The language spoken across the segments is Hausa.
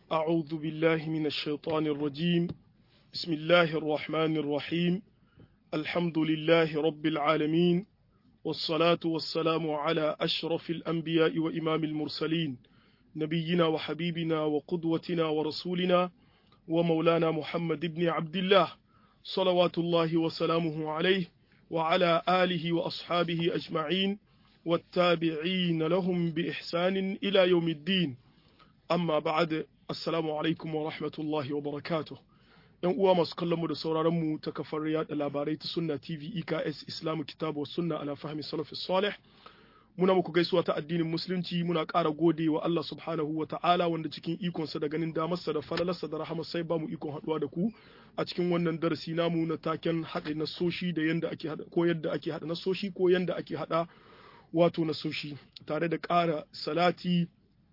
أعوذ بالله من الشيطان الرجيم بسم الله الرحمن الرحيم الحمد لله رب العالمين والصلاة والسلام على أشرف الأنبياء وإمام المرسلين نبينا وحبيبنا وقدوتنا ورسولنا ومولانا محمد بن عبد الله صلوات الله وسلامه عليه وعلى آله وأصحابه أجمعين والتابعين لهم بإحسان إلى يوم الدين amma ba'ad assalamu alaikum wa rahmatullahi wa barakatuh yan uwa masu kallon mu da sauraron mu ta kafar yada labarai ta sunna tv eks islamu kitabu sunna ala fahmi salafi salih muna muku gaisuwa ta addinin musulunci muna ƙara gode wa Allah subhanahu wa ta'ala wanda cikin ikonsa da ganin damarsa da falalarsa da rahama sai ba mu ikon haɗuwa da ku a cikin wannan darasi namu na taken haɗe nasoshi da yanda ake haɗa ko yadda ake haɗa nasoshi ko yanda ake haɗa wato nasoshi tare da ƙara salati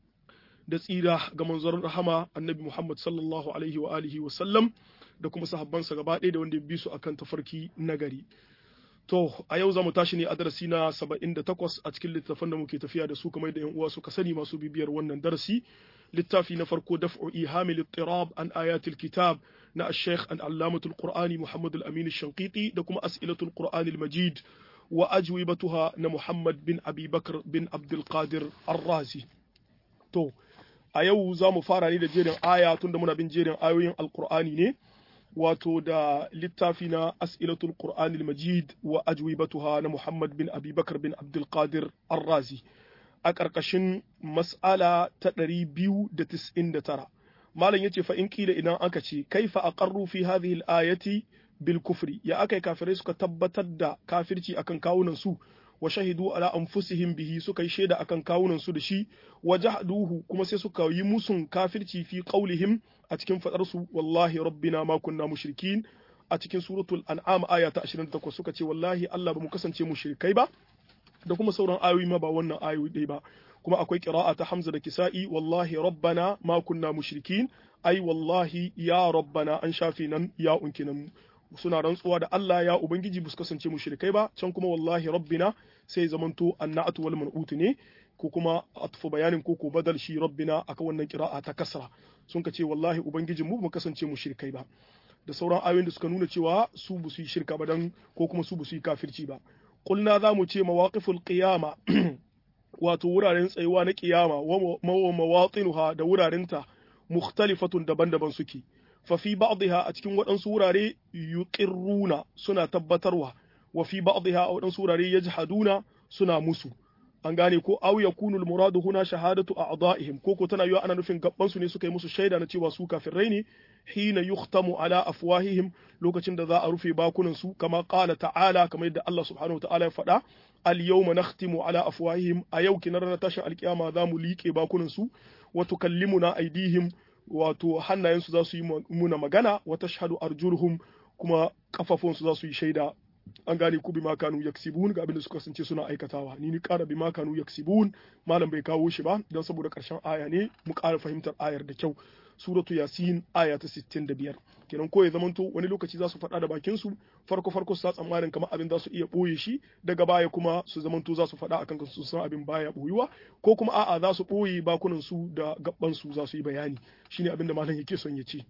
da tsira ga manzon rahama annabi Muhammad sallallahu alaihi wa alihi wa sallam da kuma sahabbansa gaba ɗaya da wanda ya bi su akan tafarki nagari. To, a yau za mu tashi ne a darasi na 78 a cikin littafan da muke tafiya da su kamar da 'yan uwa suka sani masu bibiyar wannan darasi. Littafi na farko daf'u ihamil ittirab an ayatul kitab na Sheikh an allamatul Qur'ani Muhammad al-Amin shanqiti da kuma as'ilatul Qur'ani al-Majid wa ajwibatuha na Muhammad bin Abi Bakr bin Abdul Qadir Ar-Razi. To, a yau za mu fara ne da jerin aya tunda muna bin jerin ayoyin alkur'ani ne wato da littafi na as'ilatul qur'anil majid wa ajwibatuha na muhammad bin abubakar bin abdulkadir arrazi a ƙarƙashin mas'ala ta ɗari biyu da tis'in da tara malam yace fa in kila idan aka ce kaifa aqarru fi hadhihi al-ayati bil kufri ya akai kafirai suka tabbatar da kafirci akan kawunan su wa shahidu ala anfusihim bihi suka yi shaida akan kawunan su da shi wa jahduhu kuma sai suka yi musun kafirci fi qaulihim a cikin fadar su wallahi rabbina ma kunna mushrikin a cikin suratul an'am aya ta 28 suka ce wallahi Allah ba mu kasance mushrikai ba da kuma sauran ayoyi ma ba wannan ayoyi dai ba kuma akwai qira'a ta Hamza da Kisa'i wallahi rabbana ma kunna mushrikin ai wallahi ya rabbana an shafi nan ya unkinan suna rantsuwa da Allah ya ubangiji bu su kasance mushrikai ba can kuma wallahi rabbina sai zamanto annatu wal man'ut ne ko kuma atfu bayanin ko ko badal shi rabbina aka wannan qira'a ta kasra sun ka ce wallahi ubangijin mu mu kasance mushrikai ba da sauran ayoyin da suka nuna cewa su bu su yi shirka ba dan ko kuma su bu su yi kafirci ba qulna za mu ce mawaqiful qiyama wato wuraren tsayuwa na kiyama wa mawatinuha da wurarenta mukhtalifatun daban-daban suke fa fi ba'dha a cikin waɗansu wurare yuqirruna suna tabbatarwa wa fi ba'dha a waɗansu wurare yajhaduna suna musu an gane ko aw yakunu al-muradu huna shahadatu a'dha'ihim ko ko tana yiwa ana nufin gabban su ne suka yi musu shaida na cewa su kafirai ne hina yukhtamu ala afwahihim lokacin da za a rufe bakunan su kama qala ta'ala kamar yadda Allah subhanahu wa ta'ala ya faɗa al yawma nakhtimu ala afwahihim a yau kinar na tashin alkiyama za mu liƙe bakunan su wa tukallimuna aydihim wato hannayensu za su yi muna magana wa tashhadu arjuluhum kuma kafafunsu za su yi shaida an gane ku bima kanu yaksibun ga abin da suka kasance suna aikatawa ni ni ƙara bima kanu yaksibun malam bai kawo shi ba don saboda ƙarshen aya ne mu ƙara fahimtar ayar da kyau suratu yasin aya ta 65 kenan ko ya zamanto wani lokaci za su faɗa da bakin su farko farko su tsammanin kamar abin za su iya ɓoye shi daga baya kuma su zamanto za su faɗa akan su san abin baya ɓoyuwa ko kuma a'a za su ɓoye bakunan su da gabban su za su yi bayani shine abin da malam yake son ya ce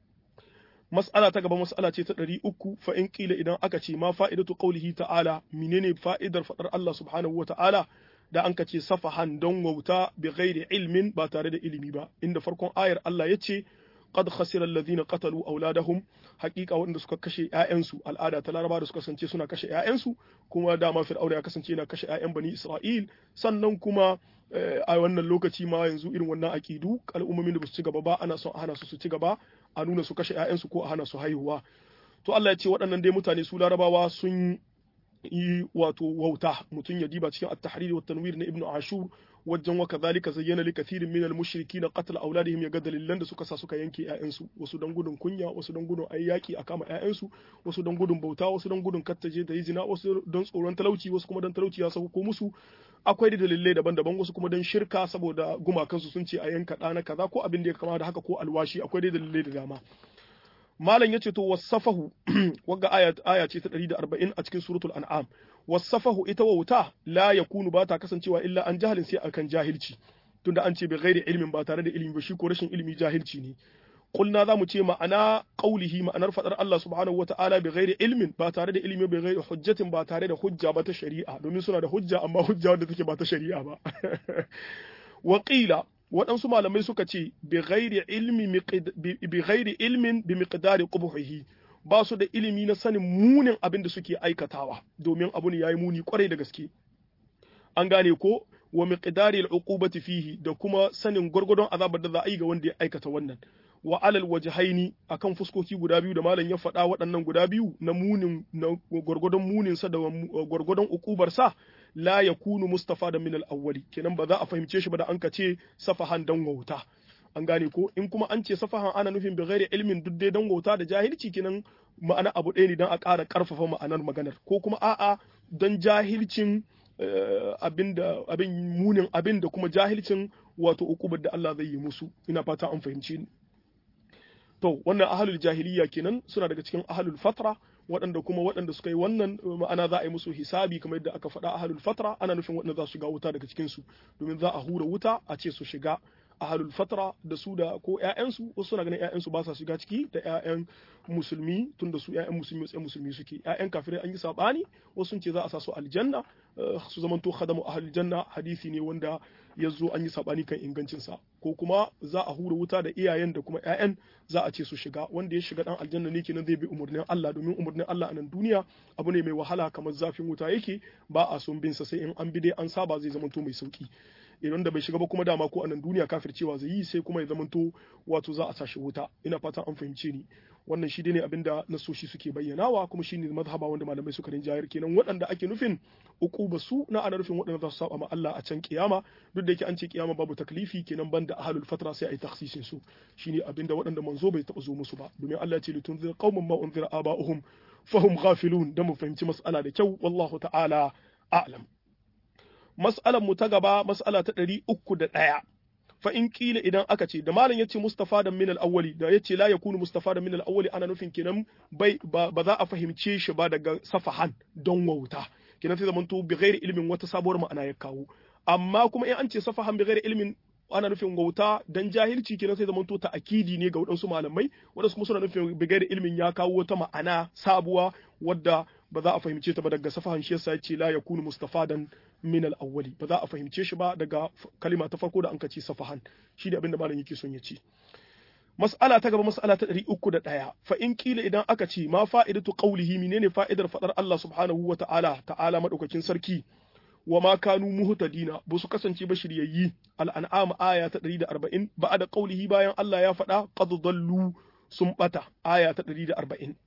mas'ala ta gaba mas'ala ce ta ɗari uku fa in ƙila idan aka ce ma fa'idatu qaulihi ta'ala menene fa'idar faɗar Allah subhanahu wa ta'ala da an ce safahan don wauta bi ghairi ilmin ba tare da ilimi ba inda farkon ayar Allah ya ce qad khasira alladhina qatalu awladahum haqiqa wanda suka kashe ƴaƴansu al'ada ta laraba da suka kasance suna kashe ƴaƴansu kuma dama fir'auna ya kasance yana kashe ƴaƴan bani isra'il sannan kuma a wannan lokaci ma yanzu irin wannan aqidu al'ummomin da ba su ci gaba ba ana son a hana su su ci gaba a nuna su kashe ƴaƴansu ko a hana su haihuwa to Allah ya ce waɗannan dai mutane su larabawa sun yi wato wauta mutum ya diba cikin at-tahrir wa tanwir na ibnu ashur wajen wa kadhalika zayyana li kathirin min al-mushrikin qatl awladihim ya ga dalilan da suka sa suka yanke ƴaƴansu wasu dan gudun kunya wasu dan gudun ayyaki a kama ƴaƴansu wasu dan gudun bauta wasu dan gudun kattaje da zina wasu dan tsoron talauci wasu kuma dan talauci ya sauko musu akwai da dalilai daban-daban wasu kuma dan shirka saboda gumakansu sun ce a yanka ɗana kaza ko abin da ya kama da haka ko alwashi akwai da dalilai da dama malam yace to wasafahu wagga aya aya ce ta 140 a cikin suratul an'am wasafahu ita wauta la yakunu ba ta kasancewa illa an jahalin sai akan jahilci tunda an ce bi ghairi ilmin ba tare da ilimi ba shi ko rashin ilimi jahilci ne قلنا ذا متي معنى قوله معنى فدر الله سبحانه وتعالى بغير علم ba tare da ilimi ba ghairi hujjatin ba tare da hujja ba ta shari'a domin suna da hujja amma hujja wanda take ba ta shari'a ba wa qila waɗansu malamai suka ce bi ghairi ilmi bi ghairi ilmin bi miqdari qubhihi ba su da ilimi na sanin munin abin da suke aikatawa domin abu ne yayi muni kwarai da gaske an gane ko wa miqdari al-uqubati fihi da kuma sanin gurgurdon azabar da za a yi ga wanda ya aikata wannan wa alal wajhaini akan fuskoki guda biyu da malam ya faɗa waɗannan guda biyu na munin na gwargwadon munin sa da gwargwadon ukubar sa la yakunu mustafa da min al-awwali kenan ba za a fahimce shi ba da an ka ce safahan dan wauta an gane ko in kuma an ce safahan ana nufin bi ghairi ilmin duk dai dan wauta da jahilci kenan ma'ana abu ɗaya ne dan a ƙara ƙarfafa ma'anar maganar ko kuma a'a dan jahilcin abin da abin munin abin da kuma jahilcin wato ukubar da Allah zai yi musu ina fata an fahimci ni to wannan ahalul jahiliya kenan suna daga cikin ahalul fatra waɗanda kuma waɗanda suka yi wannan ma'ana za a yi musu hisabi kamar yadda aka faɗa ahalul fatra ana nufin waɗanda za su shiga wuta daga cikin su domin za a hura wuta a ce su shiga ahalul fatra da su da ko ƴaƴansu wasu suna ganin ƴaƴansu ba sa shiga ciki da ƴaƴan musulmi tun da su ƴaƴan musulmi tsaye musulmi suke ƴaƴan kafirai an yi sabani wasu sun ce za a sa su aljanna su zamanto khadamu ahlul janna hadisi ne wanda ya zo an yi sabani kan ingancin sa ko kuma za a hura wuta da iyayen da kuma ƴaƴan za a ce su shiga wanda ya shiga dan aljanna ne kenan zai bi umurnin Allah domin umurnin Allah a nan duniya abu ne mai wahala kamar zafin wuta yake ba a son bin sa sai in an bi dai an saba zai zamanto mai sauki idan da bai shiga ba kuma dama ko a nan duniya kafircewa zai yi sai kuma ya zamanto wato za a sashi wuta ina fatan an fahimce ni wannan shi ne abinda nasoshi suke bayyanawa kuma shi ne mazhaba wanda malamai suka rinjayar kenan waɗanda ake nufin uquba su na ana nufin waɗanda za su saba ma Allah a can kiyama duk da yake an ce kiyama babu taklifi kenan banda ahlul fatra sai ai takhsisin su shine abinda waɗanda manzo bai taɓa zo musu ba domin Allah ya ce litunzir qauman ma unzira aba'uhum fahum ghafilun da mu fahimci mas'ala da kyau wallahu ta'ala a'lam mas'alar mu ta gaba mas'ala ta ɗari uku da ɗaya fa in kila idan aka ce da malam yace mustafa da min al-awwali da yace la yakunu mustafa da min al-awwali ana nufin kenan bai ba za a fahimce shi ba daga safahan don wauta kenan sai zamanto bi ghairi ilmin wata sabuwar ma'ana ya kawo amma kuma in an ce safahan bi ghairi ilmin ana nufin wauta dan jahilci kenan sai zamanto ta akidi ne ga waɗansu malamai waɗansu kuma suna nufin bi ghairi ilmin ya kawo wata ma'ana sabuwa wadda ba za a fahimce ta ba daga safahan shi yasa yace la yakunu mustafadan min al-awwali ba za a fahimce shi ba daga kalima ta farko da an kace safahan shi da abinda malam yake son ya ce mas'ala ta gaba mas'ala ta 301 fa in kila idan aka ce ma fa'idatu qawlihi menene fa'idar fadar Allah subhanahu wa ta'ala ta'ala madaukakin sarki wa ma kanu muhtadina ba su kasance ba shiryayyi al-an'am aya ta 140 ba'da qawlihi bayan Allah ya faɗa qad dallu sun bata aya ta 140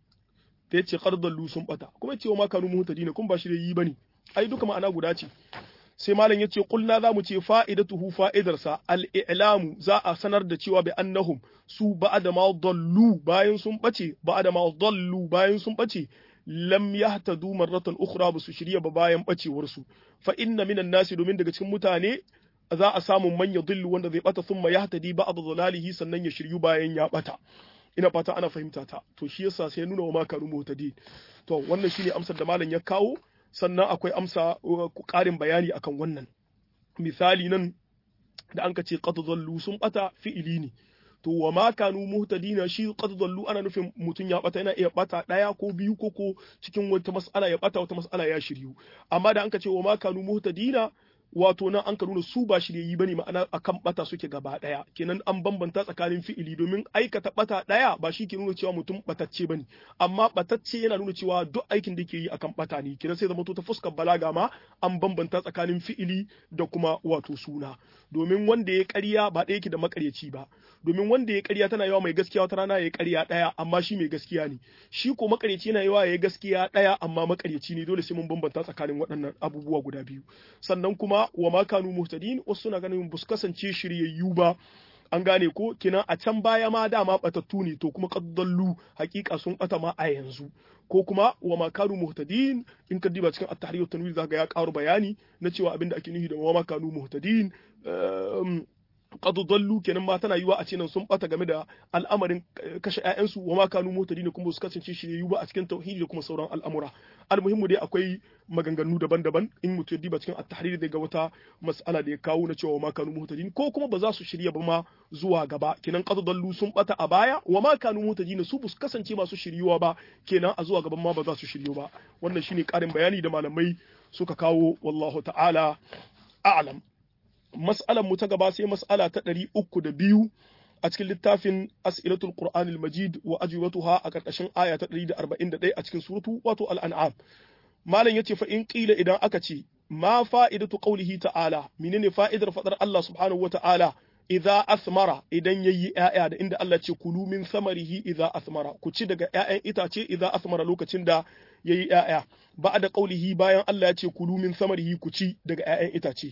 ta yace qad dallu sun bata kuma ce wa ma kanu muhtadina kun ba shiryayyi bane ai duka ma'ana guda ce sai malam yace kulna za mu ce fa'idatuhu fa'idarsa al-i'lamu za a sanar da cewa bi annahum su ba'da ma dallu bayan sun bace ba'da ma dallu bayan sun bace lam yahtadu marratan ukhra ba su shirya ba bayan bacewar su fa inna minan nasi domin daga cikin mutane za a samu man yadhillu wanda zai bata thumma yahtadi ba'd dhalalihi sannan ya shiryu bayan ya bata ina fata ana fahimta ta to shi yasa sai nuna wa ma kanu mutadi to wannan shine amsar da malam ya kawo sannan akwai amsa ƙarin bayani akan wannan misali nan da an ka ce qad dhallu sun bata fi'ili ne to wa ma kanu muhtadina shi qad dhallu ana nufin mutun ya bata yana iya bata daya ko biyu ko ko cikin wata mas'ala ya bata wata mas'ala ya shiryu amma da an ka ce wa ma kanu muhtadina wato nan an ka nuna su ba shiryayi bane ma'ana akan bata suke gaba daya kenan an bambanta tsakanin fi'ili domin aikata bata daya ba shi ke nuna cewa mutum batacce bane amma batacce yana nuna cewa duk aikin da ke yi akan bata ne kenan sai zama to ta fuskar balaga ma an bambanta tsakanin fi'ili da kuma wato suna domin wanda ya ƙarya ba ɗaya yake da makaryaci ba domin wanda ya ƙarya tana yawa mai gaskiya wata rana ya ƙarya ɗaya amma shi mai gaskiya ne shi ko makaryaci yana yawa ya gaskiya ɗaya amma makaryaci ne dole sai mun bambanta tsakanin waɗannan abubuwa guda biyu sannan kuma wa ma kanu muhtadin wasu suna ganin ba su kasance shiryayyu ba an gane ko kina a can baya ma dama batattu ne to kuma qaddallu hakika sun bata ma a yanzu ko kuma wa ma kanu muhtadin in ka diba cikin at-tahrir wa tanwir zaka ya karu bayani na cewa abinda ake nufi da wa ma kanu muhtadin qad dallu kenan ma tana yiwa a ce nan sun bata game da al'amarin kashe ƴaƴansu wa ma kanu mutadin kuma su kasance shi ba a cikin tauhidi da kuma sauran al'amura almuhimmu dai akwai maganganu daban-daban in mutum ya diba cikin at-tahrir daga wata mas'ala da ya kawo na cewa wa ma kanu mutadin ko kuma ba za su shirya ba ma zuwa gaba kenan qad dallu sun bata a baya wa ma kanu mutadin su bu kasance masu shiryuwa ba kenan a zuwa gaban ma ba za su shiryu ba wannan shine karin bayani da malamai suka kawo wallahu ta'ala a'lam mas'alan mu ta gaba sai mas'ala ta ɗari uku da biyu a cikin littafin as'ilatul qur'anil majid wa ajwatuha a ƙarƙashin aya ta ɗari da arba'in da ɗaya a cikin suratu wato al'an'am malam yace fa in qila idan aka ce ma fa'idatu qawlihi ta'ala menene fa'idar fadar Allah subhanahu wa ta'ala idza asmara idan yayi ƴaƴa da inda Allah ce kulu min samarihi idza asmara ku ci daga ƴaƴan itace idza asmara lokacin da yayi ƴaƴa ba'da qawlihi bayan Allah ya ce kulu min samarihi ku ci daga ƴaƴan itace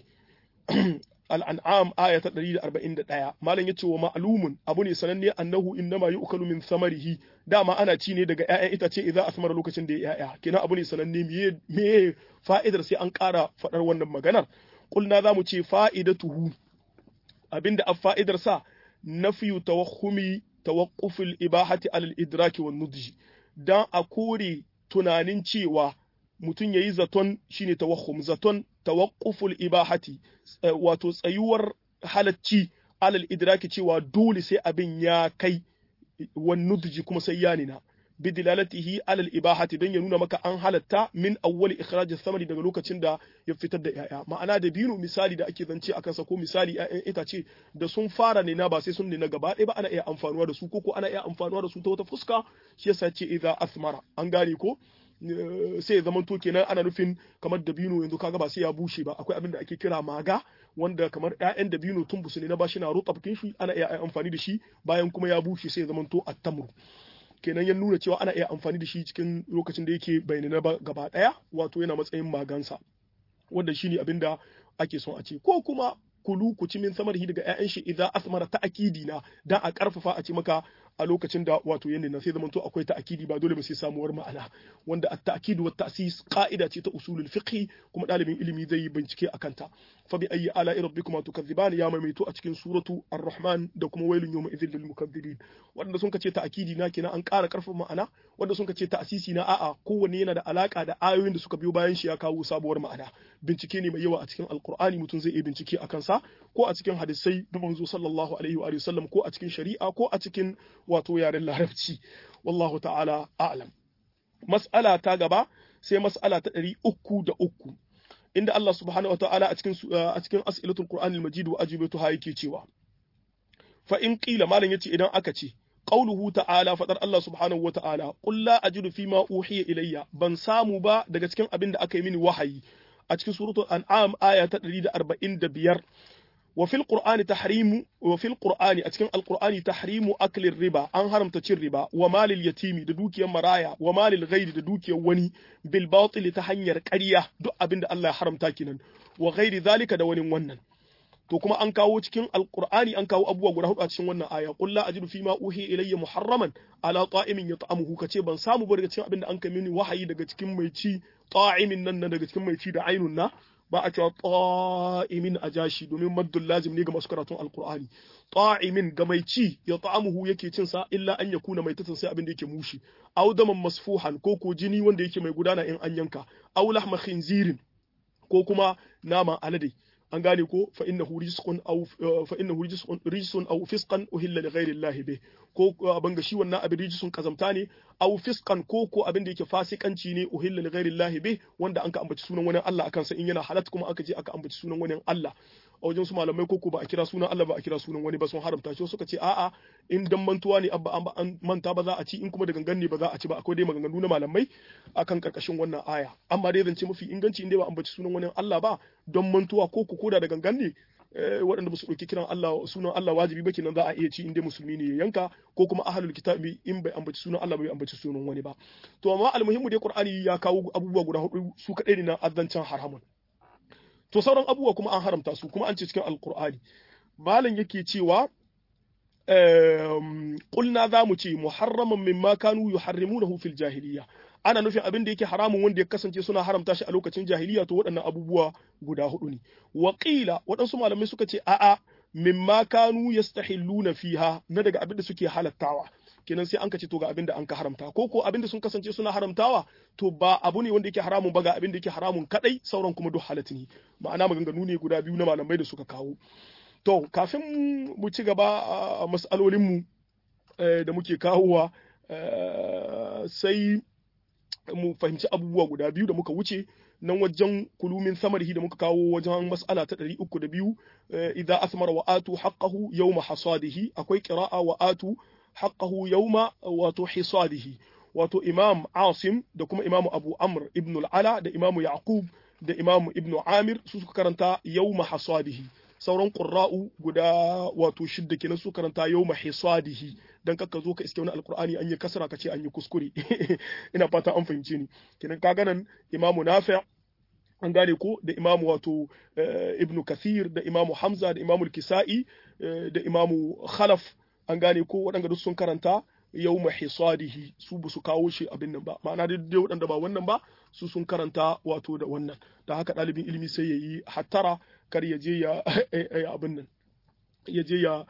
al'an'am aya ta 141 malam yace wa ma'lumun abu ne sananne annahu innama yu'kalu min samarihi dama ana ci ne daga ƴaƴan itace idza asmara lokacin da ya ƴaƴa kenan abu ne sananne me me fa'idar sai an ƙara faɗar wannan maganar kulna zamu ce fa'idatuhu abinda a fa'idar sa nafiyu tawahhumi tawaqqufil ibahati alal idraki wan nudji dan a kore tunanin cewa mutum yayi zaton shine tawahhum zaton tawaqquful ibahati wato tsayuwar halacci alal idraki cewa dole sai abin ya kai wan nudji kuma sai ya nina bidilalatihi alal ibahati don ya nuna maka an halatta min awwali ikhraj samari daga lokacin da ya fitar da yaya ma'ana da binu misali da ake zance akan sa ko misali ƴaƴan itace da sun fara ne na ba sai sun nina gaba ɗaya ba ana iya amfanuwa da su ko ko ana iya amfanuwa da su ta wata fuska shi yasa ce idza asmara an gane ko sai ya zama to kenan ana nufin kamar dabino yanzu kaga ba sai ya bushe ba akwai abin da ake kira maga wanda kamar ƴaƴan dabino tun busu ne na bashi na rotsa bakin shi ana iya amfani da shi bayan kuma ya bushe sai ya zama to attamru kenan ya nuna cewa ana iya amfani da shi cikin lokacin da yake bayyana ba gaba daya wato yana matsayin magansa wanda shine abin da ake son a ce ko kuma kulu ku ci min samarhi daga ƴaƴan shi idza asmara ta'kidi na dan a karfafa a ce maka a lokacin da wato yanda na sai zaman to akwai ta'kidi ba dole ba sai samuwar ma'ana wanda at-ta'kid wa ta'sis qa'ida ce ta usulul fiqh kuma dalibin ilimi zai yi bincike akan ta fa bi ayyi ala'i rabbikuma tukazziban ya maimaito a cikin suratu ar-rahman da kuma wailun yawma idhil lil mukaththibin wanda sun kace ta'kidi na kenan an ƙara karfafa ma'ana wanda sun kace ta'sisi na a'a kowanne yana da alaka da ayoyin da suka biyo bayan shi ya kawo sabuwar ma'ana bincike ne mai yawa a cikin alqur'ani mutum zai iya bincike akan sa ko a cikin hadisai da manzo sallallahu alaihi wa sallam ko a cikin shari'a ko a cikin wato yaren larabci wallahu ta'ala a'lam mas'ala ta gaba sai mas'ala ta ɗari uku da uku inda Allah subhanahu wa ta'ala a cikin a cikin as'ilatul qur'anil majid wa ajibatu ha yake cewa fa in qila malam yace idan aka ce qauluhu ta'ala fadar Allah subhanahu wa ta'ala qul la ajidu fima uhiya ilayya ban samu ba daga cikin abin da aka yi mini wahayi a cikin suratul an'am aya ta 145 وفي القرآن تحريم وفي القرآن أتكلم القرآن تحريم أكل الربا أن حرم تشير الربا ومال اليتيم دوكي مرايا ومال الغير دوكي وني بالباطل تحنير كريا دو أبند الله حرم تاكنا وغير ذلك دون ونن to kuma an kawo cikin alqur'ani an kawo abubuwa guda hudu a cikin wannan aya qul la ajidu fima uhi ilayya muharraman ala ta'imin yat'amuhu kace ban samu ba daga cikin abin da an kai mini wahayi daga cikin mai ci ta'imin nan daga cikin mai ci da ainun na ba a cewa ta'imin a jashi domin maddul lazim ne ga masu karatun alqur'ani ta'imin ga mai ci ya ta'amuhu yake cin sa illa an yakuna mai tatun sai abin da yake mushi aw daman masfuhan ko ko jini wanda yake mai gudana in an yanka aw lahma khinzirin ko kuma nama alade an gane ko fa innahu rizqun aw fa innahu rizqun rizqun aw fisqan uhilla li ghayri Allah be ko abin ga shi wannan abin rizqun kazamta ne aw fisqan ko ko abin da yake fasikanci ne uhilla li ghayri Allah be wanda an ka ambaci sunan wani Allah akan sa in yana halat kuma aka je aka ambaci sunan wani Allah a wajen su malamai ko ko ba a kira sunan Allah ba a kira sunan wani ba sun haramta shi suka ce a'a in dan mantuwa ne abba an manta ba za a ci in kuma da gangan ne ba za a ci ba akwai dai maganganu na malamai akan karkashin wannan aya amma dai zance mafi inganci in dai ba ambaci sunan wani Allah ba don mantuwa ko ko koda da gangan ne waɗanda ba su ɗauki kiran Allah sunan Allah wajibi ba kenan za a iya ci in dai musulmi ne ya yanka ko kuma ahlul kitabi in bai ambaci sunan Allah bai ambaci sunan wani ba to amma almuhimmu dai Qur'ani ya kawo abubuwa guda hudu su kadai ne na azancan haramun to sauran abubuwa kuma an haramta su kuma an ce cikin alkur'ani malam yake cewa kulna za mu ce muharraman mimma kanu yuharrimunahu fil jahiliya ana nufin abin da yake haramun wanda ya kasance suna haramta shi a lokacin jahiliya to waɗannan abubuwa guda hudu ne waƙila waɗansu malamai suka ce a'a mimma kanu yastahilluna fiha na daga abin da suke halattawa kenan sai an ka ce to ga abin da an ka haramta ko ko abin da sun kasance suna haramtawa to ba abu ne wanda yake haramun ba ga abin da yake haramun kadai sauran kuma duk halatta ne ma'ana maganganu ne guda biyu na malamai da suka kawo to kafin mu ci gaba a mas'alolin mu da muke kawowa sai mu fahimci abubuwa guda biyu da muka wuce nan wajen kulumin samarhi da muka kawo wajen mas'ala ta ɗari uku da biyu idza asmara wa atu haqqahu yawma hasadihi akwai qira'a wa atu haqqahu yawma wato hisadihi wato imam asim da kuma imam abu amr ibn al-ala da imam yaqub da imam ibn amir su suka karanta yawma hasadihi sauran qurra'u guda wato shidda kenan su karanta yawma hisadihi dan kakka zo ka iske wani alqur'ani an yi kasara ka ce an yi kuskure ina fata an fahimce ni kenan kaga nan imamu nafi' an gane ko da imamu wato ibnu kathir da imamu hamza da imamu kisa'i da imamu khalaf an gane ko waɗanda duk sun karanta yau hisadihi su ba su kawo shi abin nan ba ma'ana dai waɗanda ba wannan ba su sun karanta wato da wannan da haka ɗalibin ilimi sai ya yi hattara kar ya je ya abin nan ya je ya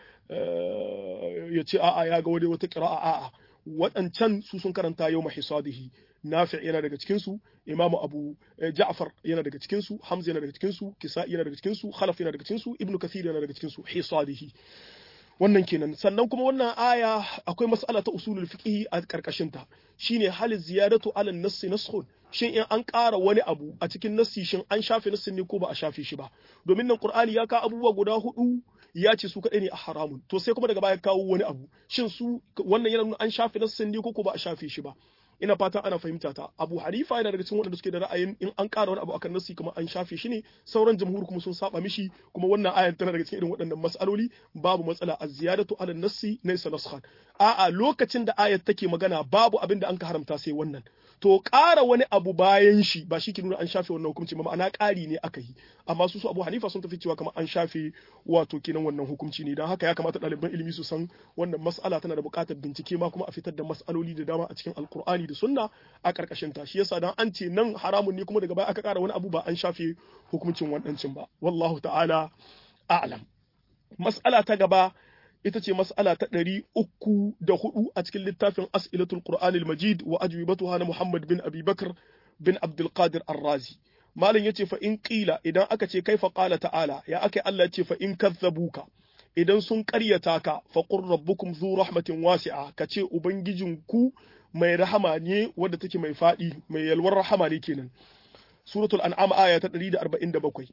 ya ce a'a ya ga wani wata ƙira'a a'a waɗancan su sun karanta yau hisadihi nafi yana daga cikin su imamu abu ja'far yana daga cikin su hamza yana daga cikin su kisa'i yana daga cikin su khalaf yana daga cikin su ibnu kathir yana daga cikin su hisadihi wannan kenan sannan kuma wannan aya akwai mas'ala ta usulul fiqh a karkashin ta shine hal ziyadatu ala nass naskhun shin in an ƙara wani abu a cikin nassi shin an shafe nassin ne ko ba a shafe shi ba domin nan qur'ani ya ka abubuwa guda hudu ya ce su kadai ne a haramun to sai kuma daga baya kawo wani abu shin su wannan yana nuna an shafe nassin ne ko ko ba a shafe shi ba ina fatan ana fahimta ta abu hanifa yana daga cikin waɗanda suke da ra'ayin in an ƙara wani abu akan nasi kuma an shafe shi ne sauran jamhur kuma sun saba mishi kuma wannan ayan tana daga cikin irin waɗannan mas'aloli babu matsala a ziyadatu ala nasi laysa naskhan a'a lokacin da ayat take magana babu abin da an ka haramta sai wannan to ƙara wani abu bayan shi ba shi ke nuna an shafe wannan hukunci ba ma'ana ƙari ne aka yi amma su su abu hanifa sun tafi cewa kamar an shafe wato kenan wannan hukunci ne don haka ya kamata ɗaliban ilimi su san wannan mas'ala tana da buƙatar bincike ma kuma a fitar da mas'aloli da dama a cikin alkur'ani da sunna a ƙarƙashin ta shi yasa dan an ce nan haramun ne kuma daga baya aka ƙara wani abu ba an shafe hukuncin waɗancin ba wallahu ta'ala a'lam mas'ala ta gaba ita ce mas'ala ta ɗari uku da hudu a cikin littafin as'ilatul qur'anil majid wa ajwibatuha na muhammad bin abi bakr bin abdul qadir ar-razi malam yace fa in qila idan aka ce kaifa qala ta'ala ya aka Allah ce fa in kazzabuka idan sun ƙaryata ka fa qur rabbukum zu rahmatin wasi'a kace ubangijinku mai rahama ne wadda take mai fadi mai yalwar rahama ne kenan suratul an'am aya ta 147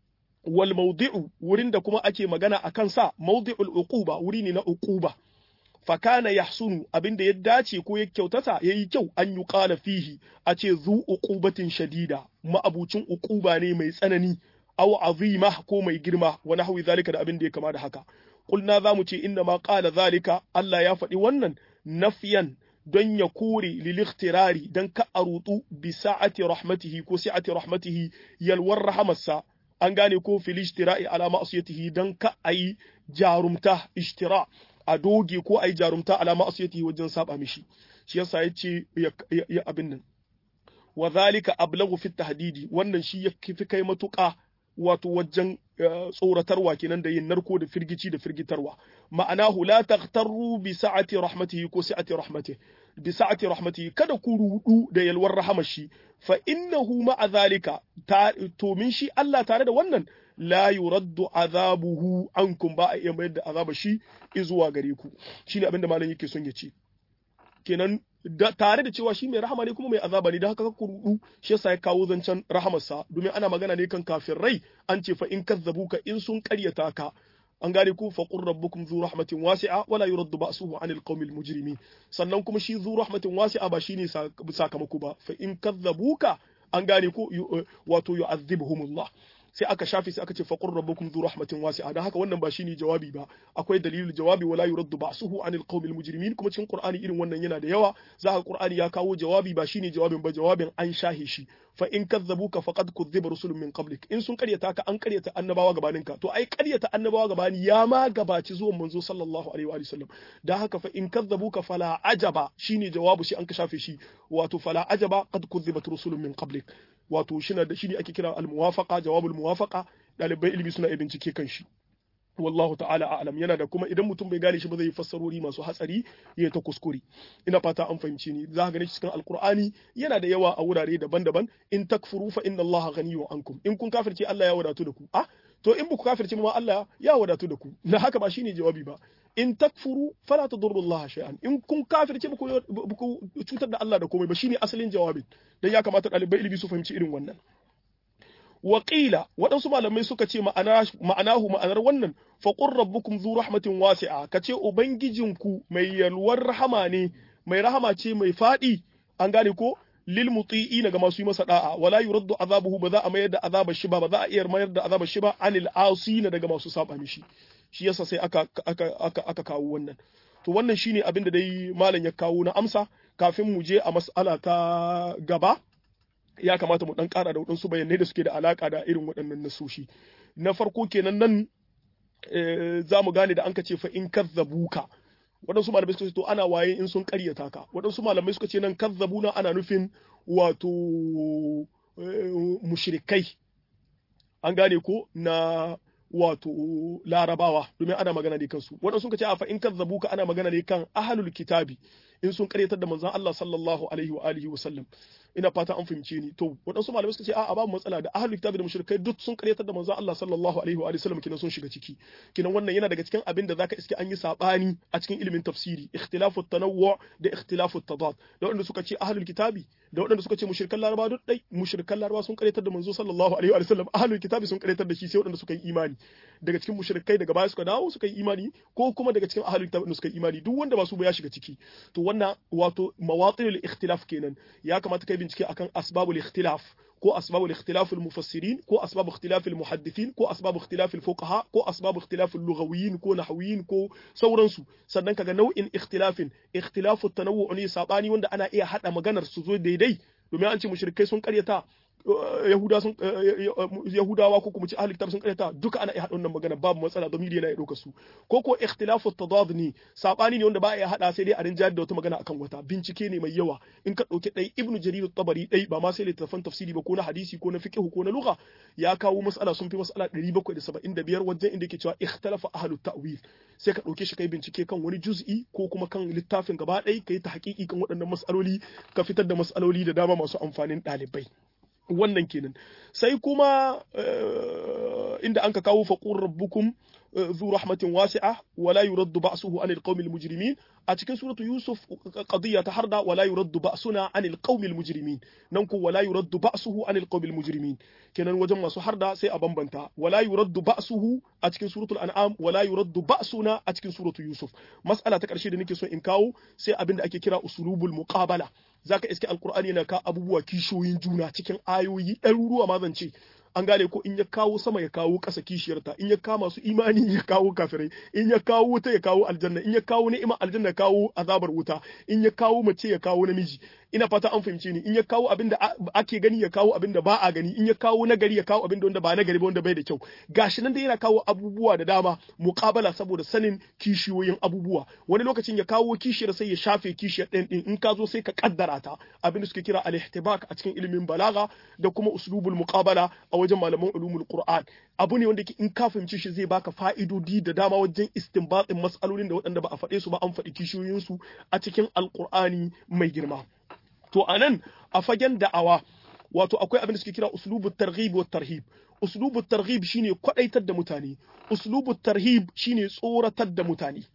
wal mawdi'u wurin da kuma ake magana a kansa mawdi'ul uquba wuri ne na uquba fa kana yahsunu abinda ya dace ko ya kyautata yayi kyau an yi qala fihi a ce zu uqubatin shadida ma'abucin uquba ne mai tsanani aw azima ko mai girma wa nahwi zalika da abin da ya kama da haka kulna zamu ce inna ma qala zalika Allah ya faɗi wannan nafyan don ya kore lilikhtirari don ka a rutu bi sa'ati rahmatihi ko sa'ati rahmatihi yalwar rahamarsa an gane ko fil ishtira'i ala ma'siyatihi dan ka ayi jarumta ishtira a doge ko ayi jarumta ala ma'siyatihi wajen saba mishi shi yasa yace ya abin nan wa zalika ablaghu fi tahdidi wannan shi ya fi kai matuƙa wato wajen tsoratarwa kenan da yin narko da firgici da firgitarwa ma'anahu la taghtarru bi sa'ati rahmatihi ko sa'ati rahmatihi bi sa'ati rahmatihi kada ku rudu da yalwar rahamar shi fa innahu ma'a zalika to min shi Allah tare da wannan la yuraddu azabuhu ankum ba a iya mayar da azaba shi izuwa gare ku shine abinda malam yake son ya ce kenan tare da cewa shi mai rahama ne kuma mai azaba ne da haka ku rudu shi yasa ya kawo zancen rahamarsa domin ana magana ne kan kafirai an ce fa in kazzabuka in sun karyata ka an gane ku fa qur rabbukum zu rahmatin wasi'a wala yuraddu ba'suhu 'anil qaumil mujrimin sannan kuma shi zu rahmatin wasi'a ba shine sakamako ba fa in kazzabuka an gane ku wato yu'adhibuhumullah sai aka shafe sai aka ce faqur rabbukum dhu rahmatin wasi'a dan haka wannan ba shine jawabi ba akwai dalilul jawabi wala yuraddu ba'suhu anil qaumil mujrimin kuma cikin qur'ani irin wannan yana da yawa za ka qur'ani ya kawo jawabi ba shine jawabin ba jawabin an shahe shi fa in kazzabuka faqad kuzziba rusulun min qablik in sun karyata ka an karyata annabawa gabaninka to ai karyata annabawa gabani ya ma gabaci zuwan manzo sallallahu alaihi wa sallam dan haka fa in kazzabuka fala ajaba shine jawabu shi an ka shafe shi wato fala ajaba qad kuzzibat rusulun min qablik wato shine da shine ake kira al-muwafaqa jawabul muwafaqa dalibai ilimi suna iya bincike kan shi wallahu ta'ala a'lam yana da kuma idan mutum bai gane shi ba zai yi fassarori masu hatsari ya ta kuskure ina fata an fahimci ni za ka gane cikin alqur'ani yana da yawa a wurare daban-daban in takfuru fa inna allaha ghaniyun ankum in kun kafirce Allah ya wadatu da ku ah to in buku kafirce ma Allah ya wadatu da ku na haka ba shine jawabi ba in takfuru fala tadurru Allah shay'an in kun kafirce buku cutar da Allah da komai ba shine asalin jawabin dan ya kamata ɗalibai ilimi su fahimci irin wannan Waƙila waɗansu malamai suka ce ma'anahu ma'anar wannan faƙun rabbukum zu rahmatin wasi'a ka ce ubangijinku mai yalwar rahama ne mai rahama ce mai faɗi an gane ko lil muti'ina ga masu yi masa da'a wala yuraddu azabuhu ba za a mayar da azabar shi ba ba za a iya mayar da azabar shi ba anil asina daga masu saba mishi shi yasa sai aka aka aka aka kawo wannan to wannan shine abin da dai malam ya kawo na amsa kafin mu je a mas'ala ta gaba ya kamata mu dan ƙara da waɗansu bayanai da suke da alaka da irin waɗannan nasoshi na farko kenan nan za mu gane da an ka ce fa in kazzabuka waɗansu malamai suka ce to ana waye in sun ƙaryata ka waɗansu malamai suka ce nan kazzabuna ana nufin wato mushrikai an gane ko na wato larabawa domin ana magana ne kansu waɗansu suka ce a fa in kazzabuka ana magana ne kan ahlul kitabi in sun karyatar da manzon Allah sallallahu alaihi wa alihi wa sallam ina fata an fahimce ni to waɗansu malamai suka ce a'a babu matsala da ahlul kitabi da mushrikai duk sun karyatar da manzon Allah sallallahu alaihi wa alihi wa sallam kinan sun shiga ciki kinan wannan yana daga cikin abin da zaka iske an yi sabani a cikin ilimin tafsiri ikhtilafu tanawwu da ikhtilafu tadad da waɗanda suka ce ahlul kitabi da waɗanda suka ce mushrikan laraba duk dai mushrikan laraba sun karyatar da manzo sallallahu alaihi wa sallam ahlul kitabi sun karyatar da shi sai waɗanda suka yi imani daga cikin mushrikai daga baya suka dawo suka yi imani ko kuma daga cikin ahlul kitabi suka yi imani duk wanda ba su ba ya shiga ciki to wannan wato mawatinul ikhtilaf kenan ya kamata kai bincike akan asbabul ikhtilaf ko asbabul ikhtilaf al mufassirin ko asbabul ikhtilaf al muhaddithin ko asbabul ikhtilaf al fuqaha ko asbabul ikhtilaf al lughawiyyin ko nahwiyyin ko sauransu sannan kaga nau'in ikhtilafin ikhtilafu tanawwu ne sabani wanda ana iya hada maganar su zo daidai domin an ce mushrikai sun karyata Yahuda sun Yahudawa ko kuma ci ahli kitab sun karyata duka ana iya haɗa wannan magana babu matsala domin yana iya ɗauka su ko ko ikhtilafu tadad ne sabani ne wanda ba iya haɗa sai dai a rinjayar da wata magana akan wata bincike ne mai yawa in ka ɗauki ɗai ibnu jarir tabari ɗai ba ma sai littafan tafsiri ba ko na hadisi ko na fiqh ko na lugha ya kawo mas'ala sun fi mas'ala 775 wajen inda yake cewa ikhtalafa ahlut ta'wil sai ka ɗauke shi kai bincike kan wani juz'i ko kuma kan littafin gaba ɗai kai ta haƙiƙi kan waɗannan mas'aloli ka fitar da mas'aloli da dama masu amfanin ɗalibai wannan kenan sai kuma inda anka kawo faqur rabbukum zu rahmatin wasi'a wala yuraddu ba'suhu anil qaumil mujrimin a cikin suratu yusuf qadiyya ta harda wala yuraddu ba'suna anil qaumil mujrimin nan ko wala yuraddu ba'suhu anil qaumil mujrimin kenan wajen masu harda sai a bambanta wala yuraddu ba'suhu a cikin suratul an'am wala yuraddu ba'suna a cikin suratu yusuf mas'ala ta karshe da nake so in kawo sai abin da ake kira usulubul muqabala zaka iske alqur'ani yana ka abubuwa kishoyin juna cikin ayoyi ɗaruruwa ma zan ce an gane ko in ya kawo sama ya kawo ƙasa kishiyarta in ya kawo masu imani ya kawo kafirai in ya kawo wuta ya kawo aljanna in ya kawo ni'ima aljanna ya kawo azabar wuta in ya kawo mace ya kawo namiji ina fata an fahimce ni in ya kawo abin da ake gani ya kawo abin da ba a gani in ya kawo nagari ya kawo abin da wanda ba nagari ba wanda bai da kyau gashi nan da yana kawo abubuwa da dama muqabala saboda sanin kishiyoyin abubuwa wani lokacin ya kawo kishiyar sai ya shafe kishiyar ɗin ɗin in ka zo sai ka kaddara ta abin da suke kira al-ihtibak a cikin ilimin balaga da kuma uslubul muqabala a wajen malaman ulumul qur'an abu ne wanda in ka fahimci shi zai baka fa'idodi da dama wajen istinbatin mas'alolin da waɗanda ba a faɗe su ba an faɗi kishiyoyin su a cikin alqur'ani mai girma to anan a fagen da'awa wato akwai abin da suke kira uslubut targhib wa tarhib uslubut targhib shine kwadaitar da mutane uslubut tarhib shine tsoratar da mutane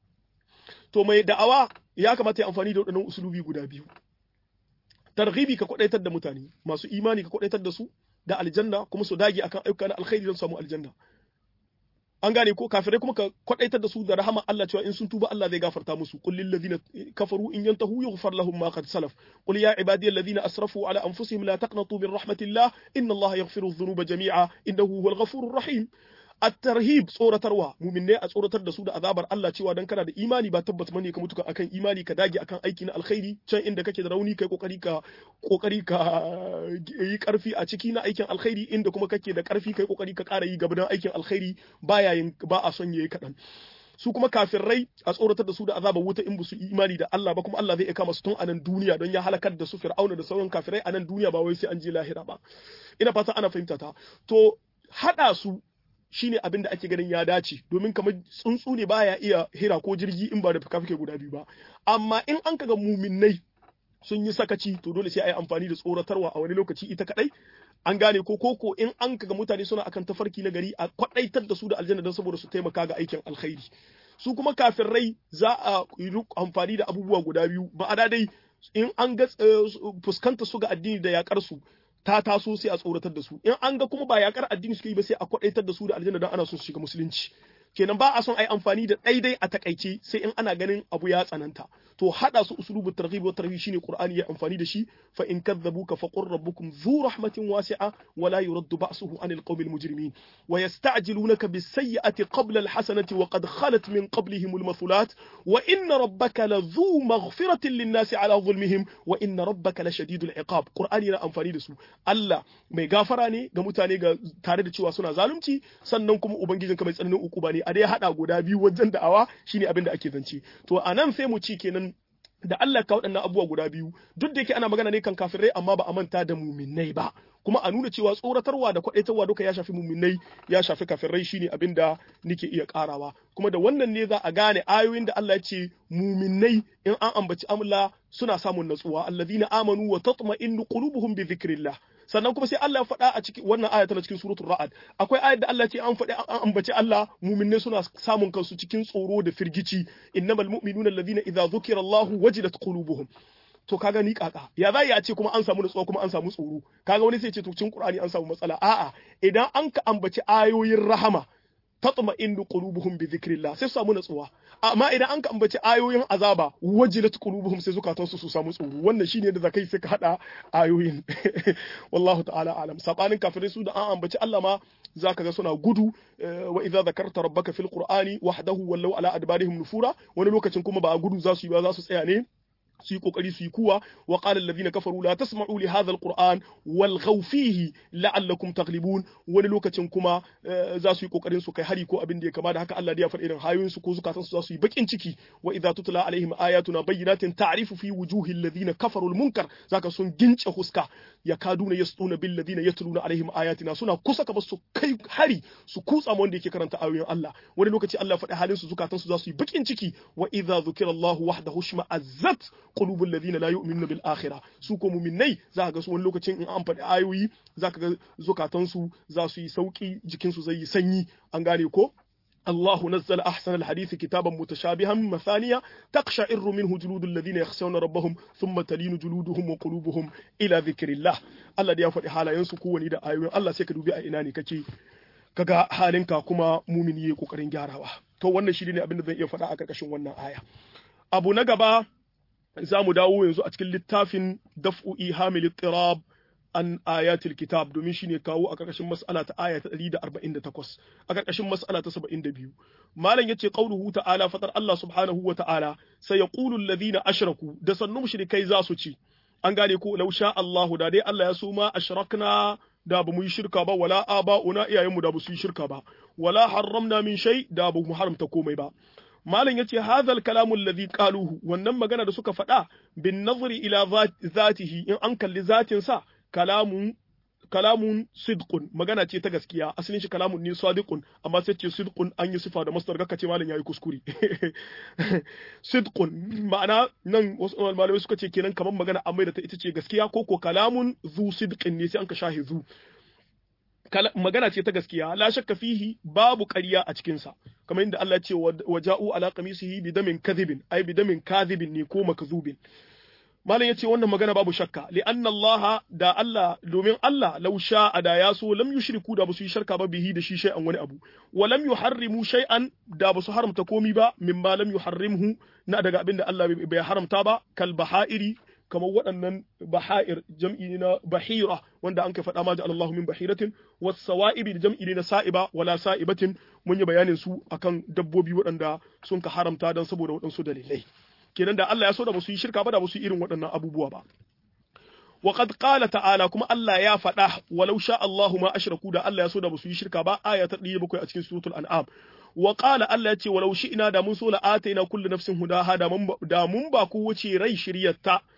to mai da'awa ya kamata ya amfani da waɗannan uslubi guda biyu targhibi ka kwadaitar da mutane masu imani ka kwadaitar da su da aljanna kuma su dage akan ayyuka na alkhairi don samu aljanna an gane ko kafirai kuma ka kwadaitar da su da rahama Allah cewa in sun tuba Allah zai gafarta musu qul lil ladina kafaru in yantahu yughfar lahum ma qad salaf qul ya ibadiyal ladina asrafu ala anfusihim la taqnatu min rahmatillah inna Allah yaghfiru dhunuba jami'a innahu huwal ghafurur rahim at-tarhib tsoratarwa muminne a tsoratar da su da azabar Allah cewa dan kana da imani ba tabbata bane ka mutu akan imani ka dage akan aiki na alkhairi can inda kake da rauni kai kokari ka kokari ka yi karfi a ciki na aikin alkhairi inda kuma kake da karfi kai kokari ka ƙara yi gaba dan aikin alkhairi baya yin ba a son yayi kadan su kuma kafirai a tsoratar da su da azabar wuta in su imani da Allah ba kuma Allah zai iya kama su tun a nan duniya don ya halakar da su fir'auna da sauran kafirai a nan duniya ba wai sai an je lahira ba ina fata ana fahimta ta to hada su shine abin da ake ganin ya dace domin kamar tsuntsu ne baya iya hira ko jirgi in ba da fuka guda biyu ba amma in an kaga muminai sun yi sakaci to dole sai a yi amfani da tsoratarwa a wani lokaci ita kadai an gane ko koko in an kaga mutane suna akan tafarki na gari a kwadaitar da su da aljanna don saboda su taimaka ga aikin alkhairi su kuma kafirai za a yi amfani da abubuwa guda biyu ma'ana dai in an ga fuskanta su ga addini da yakar su ta taso sai a tsoratar da su in an ga kuma ba yakar addini suke yi ba sai a kwadaitar da su da aljanna don ana son su shiga musulunci kenan ba a son a yi amfani da daidai a takaice sai in ana ganin abu ya tsananta to hada su uslubu targhib wa tarhib shine qur'ani ya amfani da shi fa in kadzabuka fa qur rabbukum dhu rahmatin wasi'a wa la yuraddu ba'suhu 'anil qawmil mujrimin wa yasta'jilunaka bis sayyi'ati qabla al hasanati wa qad khalat min qablihim al mathulat wa inna rabbaka la dhu maghfiratin lin nasi 'ala dhulmihim wa inna rabbaka la shadidul iqab qur'ani yana amfani da su Allah mai gafara ne ga mutane ga tare da cewa suna zalunci sannan kuma ubangijinka mai tsananin ukuba ne a dai hada guda biyu wajen da'awa shine abin da ake zance to anan sai mu ci kenan da Allah ka waɗannan abubuwa guda biyu duk da yake ana magana ne kan kafirai amma ba a manta da muminai ba kuma a nuna cewa tsoratarwa da kwaɗaitarwa duka ya shafi muminai ya shafi kafirai shine abin da nake iya karawa kuma da wannan ne za a gane ayoyin da Allah ya ce muminai in an ambaci amla suna samun natsuwa alladhina amanu wa tatma'innu qulubuhum bi dhikrillah sannan kuma sai Allah ya faɗa a cikin wannan aya tana cikin suratul ra'ad akwai ayat da Allah ce an faɗi an ambaci Allah mu'minai suna samun kansu cikin tsoro da firgici innamal mu'minuna alladhina idza dhukira Allahu wajilat qulubuhum to kaga ni kaka ya za a ce kuma an samu nutsuwa kuma an samu tsoro kaga wani sai ce to cikin Qur'ani an samu matsala a'a idan an ka ambaci ayoyin rahama tatma indu qulubuhum bi dhikrillah sai su samu natsuwa amma idan an ka ambaci ayoyin azaba wajilat qulubuhum sai zukatansu su samu tsoro wannan shine da zakai sai ka hada ayoyin wallahu ta'ala alam sabanin kafirai su da an ambaci Allah ma zaka ga suna gudu wa idza zakarta rabbaka fil qur'ani wahdahu wallau ala adbarihim nufura wani lokacin kuma ba gudu za su yi ba za su tsaya ne su yi kokari su yi kuwa wa qala alladhina kafaru la tasma'u li hadha alquran walghaw fihi la'allakum taghlibun wani lokacin kuma za su yi kokarin su kai hari ko abin da ya kama da haka Allah da ya faɗi irin hayoyin su ko zukatan su za su yi bakin ciki wa idza tutla alaihim ayatuna bayyinatin ta'rifu fi wujuhi alladhina kafaru almunkar zaka sun gince huska yakaduna yasduna bil ladina yatluna alaihim ayatina suna kusa ka su kai hari su kutsa mu wanda yake karanta ayoyin Allah wani lokaci Allah faɗi halin su zukatan su za su yi bakin ciki wa idza dhukira Allahu wahdahu shma'azzat qulubul ladina la yu'minuna bil akhirah su ko mu'minnai za ga su wani lokacin in an faɗi ayoyi za ka ga zukatan su za su yi sauki jikin su zai yi sanyi an gane ko الله نزل أحسن الحديث كتابا متشابها مثانية تقشعر منه جلود الذين يخشون ربهم ثم تلين جلودهم وقلوبهم إلى ذكر الله الله دي يفضي حالا ينسكو وندا آيوين الله سيكدو بي أيناني كي kaga halinka kuma mumini yayi kokarin gyarawa to wannan shi ne abin da zan iya faɗa a karkashin wannan aya abu na gaba za mu dawo yanzu a cikin littafin daf'u ihamil ittirab an ayatul kitab domin shine kawo a karkashin mas'ala ta aya ta 148 a karkashin mas'ala ta 72 malam yace qauluhu ta'ala fatar Allah subhanahu wa ta'ala sai yaqulu alladhina ashraku da sannu mushrikai za su ci an gane ko law sha Allahu da dai Allah ya so ma ashrakna da ba mu yi shirka ba wala aba'una iyayenmu da ba su yi shirka ba wala harramna min shay da ba mu haramta komai ba malam yace hadhal kalamu alladhi qaluhu wannan magana da suka faɗa bin nazari ila zatihi in an kalli zatin sa kalamun kalamun sidqun magana ce ta gaskiya asalin shi kalamun ne sadiqun amma sai ce sidqun an yi sifa da masdar gaka ce malam yayi kuskure sidqun ma'ana nan wasu malamai suka ce kenan kamar magana amma da ta ita ce gaskiya ko ko kalamun zu sidqin ne sai an ka shahi zu magana ce ta gaskiya la shakka fihi babu ƙarya a cikin sa kamar inda Allah ce wa ja'u ala qamisihi bi damin kadhibin ai bi damin kadhibin ne ko makzubin malam yace wannan magana babu shakka li anna Allah da Allah domin Allah law sha'a da ya so lam yushriku da basu yi shirka ba bihi da shi shay'an wani abu wa lam yuharrimu shay'an da basu haramta komi ba mimma lam yuharrimhu na daga abinda Allah bai haramta ba kal baha'iri kamar waɗannan baha'ir jam'i ne na bahira wanda an kai faɗa ma ja'ala Allahu min bahiratin was sawa'ibi da jam'i ne na sa'iba wala sa'ibatin mun yi bayanin su akan dabbobi waɗanda sun ka haramta dan saboda waɗansu dalilai kenan da Allah ya so da ba su yi shirka ba da ba su yi irin waɗannan abubuwa ba wa qad qala ta'ala kuma Allah ya faɗa walau sha Allahu ma ashraku da Allah ya so da ba su yi shirka ba aya ta 107 a cikin suratul an'am wa qala Allah ya ce walau shi'na da mun so la ataina kullu nafsin hudaha da mun da mun ba ku wuce rai shiryarta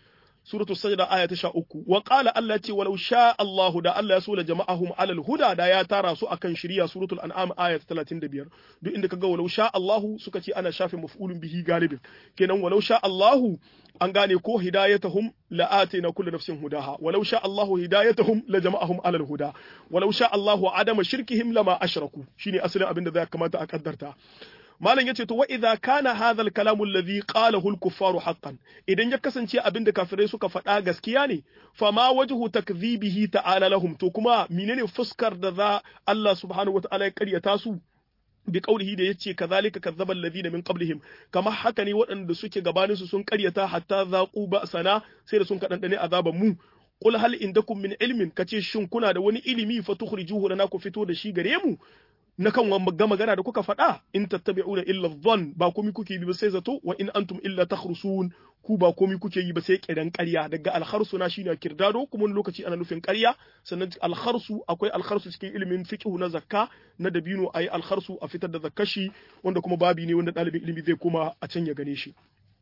suratul sajda aya ta 13 wa qala Allah ce walau sha Allah da Allah ya so la jama'ahum alal huda da ya tara su akan shari'a suratul an'am aya ta 35 duk inda kaga walau sha Allah suka ce ana shafe maf'ulun bihi galibin kenan walau sha Allah an gane ko hidayatahum la atina kullu nafsin hudaha walau sha Allahu hidayatahum la jama'ahum alal huda walau sha Allahu adama shirkihim lama ashraku shine asalin abin da zai kamata a kaddarta malam yace to wa idza kana hadha al kalamu alladhi qalahu al kuffaru haqqan idan ya kasance abin da kafirai suka faɗa gaskiya ne fa ma wajhu takdhibihi ta'ala lahum to kuma menene fuskar da za Allah subhanahu wa ta'ala ya karyata su bi qaulihi da yace kazalika kazzaba alladhina min qablihim kamar haka ne waɗanda suke gabanin su sun karyata hatta zaqu ba'sana sai da sun kadandane azaban mu qul hal indakum min ilmin kace shin kuna da wani ilimi fa tukhrijuhu lana ku fito da shi gare mu na kan ga magana da kuka faɗa in tattabi'una illa dhann ba komai kuke yi ba sai zato wa in antum illa takhrusun ku ba komai kuke yi ba sai kiran ƙarya daga alkharsu na shine kirdado kuma wani lokaci ana nufin ƙarya sannan alkharsu akwai alkharsu cikin ilimin fiqh na zakka na dabino ayi alkharsu a fitar da zakkashi wanda kuma babi ne wanda ɗalibin ilimi zai koma a can ya gane shi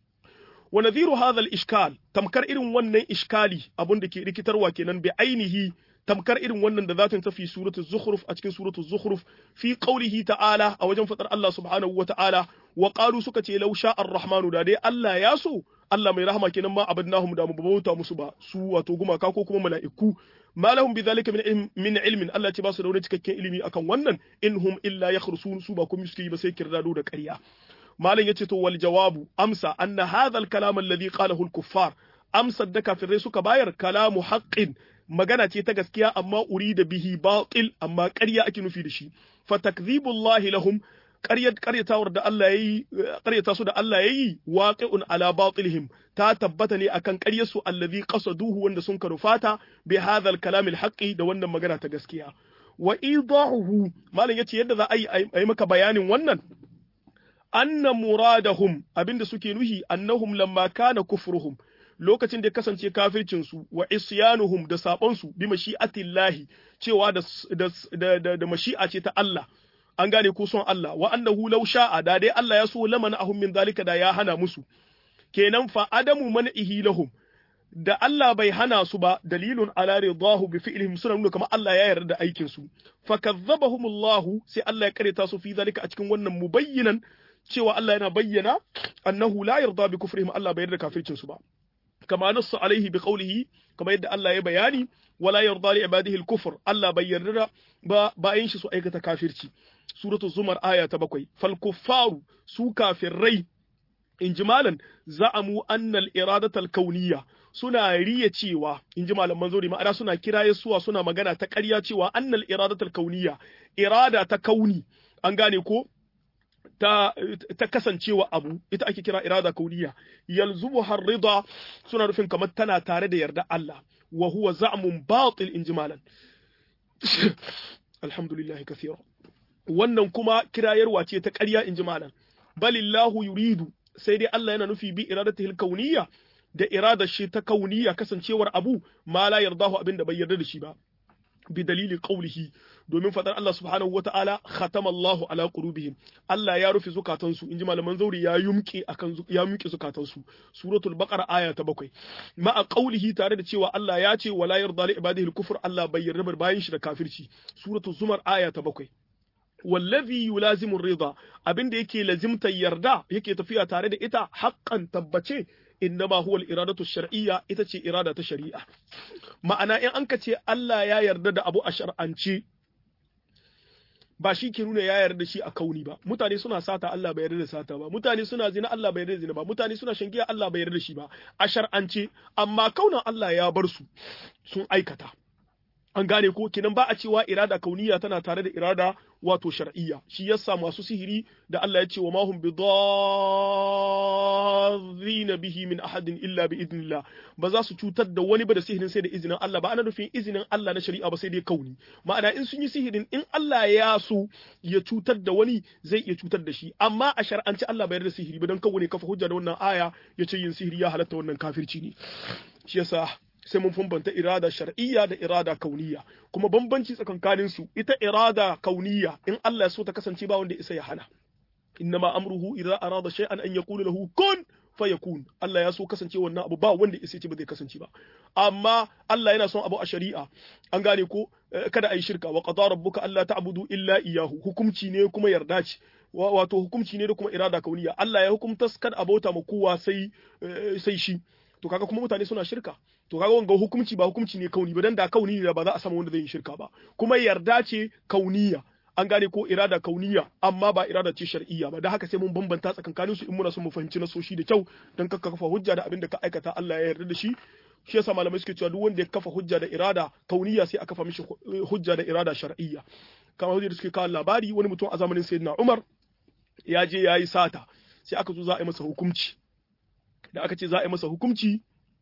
wa nadhiru hadha al-ishkal tamkar irin wannan iskali abun da ke rikitarwa kenan bi ainihi tamkar irin wannan da zatin tafi suratul zukhruf a cikin suratul zukhruf fi qawlihi ta'ala a wajen fadar Allah subhanahu wa ta'ala wa qalu suka ce law sha ar-rahmanu da dai Allah ya so Allah mai rahama kenan ma abadnahum da mu bauta musu ba su wato gumaka ko kuma mala'iku ma lahum bidhalika min min ilmin Allah ce ba su da wani cikakken ilimi akan wannan inhum illa yakhrusun su ba kuma suke yi ba sai kirdado da ƙarya malam yace to wal jawabu amsa anna hadha al-kalam alladhi qalahu al-kuffar amsar da kafirai suka bayar kalamu haqqin magana ce ta gaskiya amma urida bihi batil amma ƙarya ake nufi da shi fa takdhibullahi lahum ƙaryar ƙaryatawar da Allah yayi ƙaryata su da Allah yayi waqi'un ala batilihim ta tabbata ne akan ƙaryar su allazi qasaduhu wanda sun karufata bi hadha al-kalam al-haqqi da wannan magana ta gaskiya wa idahuhu malam yace yadda za a yi maka bayanin wannan anna muradahum abinda suke nuhi annahum lamma kana kufruhum lokacin da ya kasance kafircinsu wa isyanuhum da sabonsu bi mashi'atillahi cewa da da da, da mashi'a ce ta Allah an gane ko son Allah wa annahu law sha'a da dai Allah ya so lamana ahum min zalika da ya hana musu kenan fa adamu man'ihi lahum da Allah bai hana su ba dalilun ala ridahu bi fi'lihim suna nuna kamar Allah ya yarda da aikin su fa kazzabahumullahu sai Allah ya kareta su fi zalika a cikin wannan mubayyinan cewa Allah yana bayyana annahu la yarda bi kufrihim Allah bai yarda kafircin su ba kama nassu alaihi bi qawlihi kama yadda Allah ya bayani wala yarda li ibadihi al-kufr Allah bai yarda ba bayan shi su aikata kafirci suratul zumar aya ta bakwai fal kuffaru su kafirrai in ji malan za'amu annal iradatal kauniyya suna riya cewa in ji malaman zuri ma'ana suna kiraye suwa suna magana ta ƙarya cewa annal iradatal kauniyya irada ta kauni an gane ko ta, ta kasancewa abu ita ake kira irada kauniya yalzumu harrida suna nufin kamar tana tare da yarda Allah wa huwa za'mun batil in jimalan alhamdulillah kathira wannan kuma kirayarwa ce ta ƙarya in jimalan balillahu yuridu sai dai Allah yana nufi bi iradatihi kauniyya da iradar shi ta kauniya kasancewar abu ma la yardahu abinda bai yarda da shi ba bi dalili qawlihi domin fadar Allah subhanahu wata'ala khatama Allahu ala qulubihim Allah ya rufe zukatansu inji malaman zauri ya yumke akan ya yumke zukatansu suratul baqara aya ta bakwai ma a qawlihi tare da cewa Allah ya ce wala yarda li ibadihi al-kufr Allah bai yarda bayin shi da kafirci suratul zumar aya ta bakwai wallazi yulazimu rida abinda yake lazimta yarda yake tafiya tare da ita haqqan tabbace innama huwa al-iradatu shar'iyya ita ce irada ta shari'a ma'ana in an ka ce Allah ya yarda da abu a shar'ance ba shi ke nuna ya yarda shi a kauni ba mutane suna sata Allah bai yarda da sata ba mutane suna zina Allah bai yarda da zina ba mutane suna shangiya Allah bai yarda da shi ba a shar'ance amma kaunan Allah ya bar su sun aikata an gane ko kinan ba a cewa irada kauniya tana tare da irada wato shar'iyya shi yasa masu sihiri da Allah ya ce wa mahum bidarrina bihi min ahadin illa bi idnillah ba za su cutar da wani ba da sihirin sai da izinin Allah ba ana nufin izinin Allah na shari'a ba sai dai kauni ma'ana in sun yi sihirin in Allah ya so ya cutar da wani zai iya cutar da shi amma a shar'anci Allah bai yarda sihiri ba dan kawo ne kafa hujja da wannan aya ya ce yin sihiri ya halatta wannan kafirci ne shi yasa sai mun bambanta irada shar'iyya da irada kauniya kuma bambanci tsakankanin su ita irada kauniya in Allah ya so ta kasance ba wanda isa ya hana innama amruhu idza arada shay'an an yaqulu lahu kun fayakun Allah ya so kasance wannan abu ba wanda ya ce ba zai kasance ba amma Allah yana son abu a shari'a an gane ko kada ayi shirka wa qadara rabbuka alla ta'budu illa iyyahu hukumci ne kuma yarda ce wato hukumci ne da kuma irada kauniya Allah ya hukumta kada abota ma kowa sai sai shi to kaga kuma mutane suna shirka to kaga wanga hukunci ba hukunci ne kauni ba dan da kauni ne ba za a samu wanda zai yi shirka ba kuma yarda ce kauniya an gane ko irada kauniya amma ba irada ce shar'iyya ba da haka sai mun bambanta tsakankanin su in muna son mu fahimci nasoshi da kyau dan kakka kafa hujja da abin da ka aikata Allah ya yarda da shi shi yasa malamai suke cewa duk wanda ya kafa hujja da irada kauniya sai a kafa mishi hujja da irada shar'iyya kamar hujja da suke kawo labari wani mutum a zamanin sayyidina Umar ya je ya yi sata sai aka zo za a yi masa hukunci da aka ce za a yi masa hukunci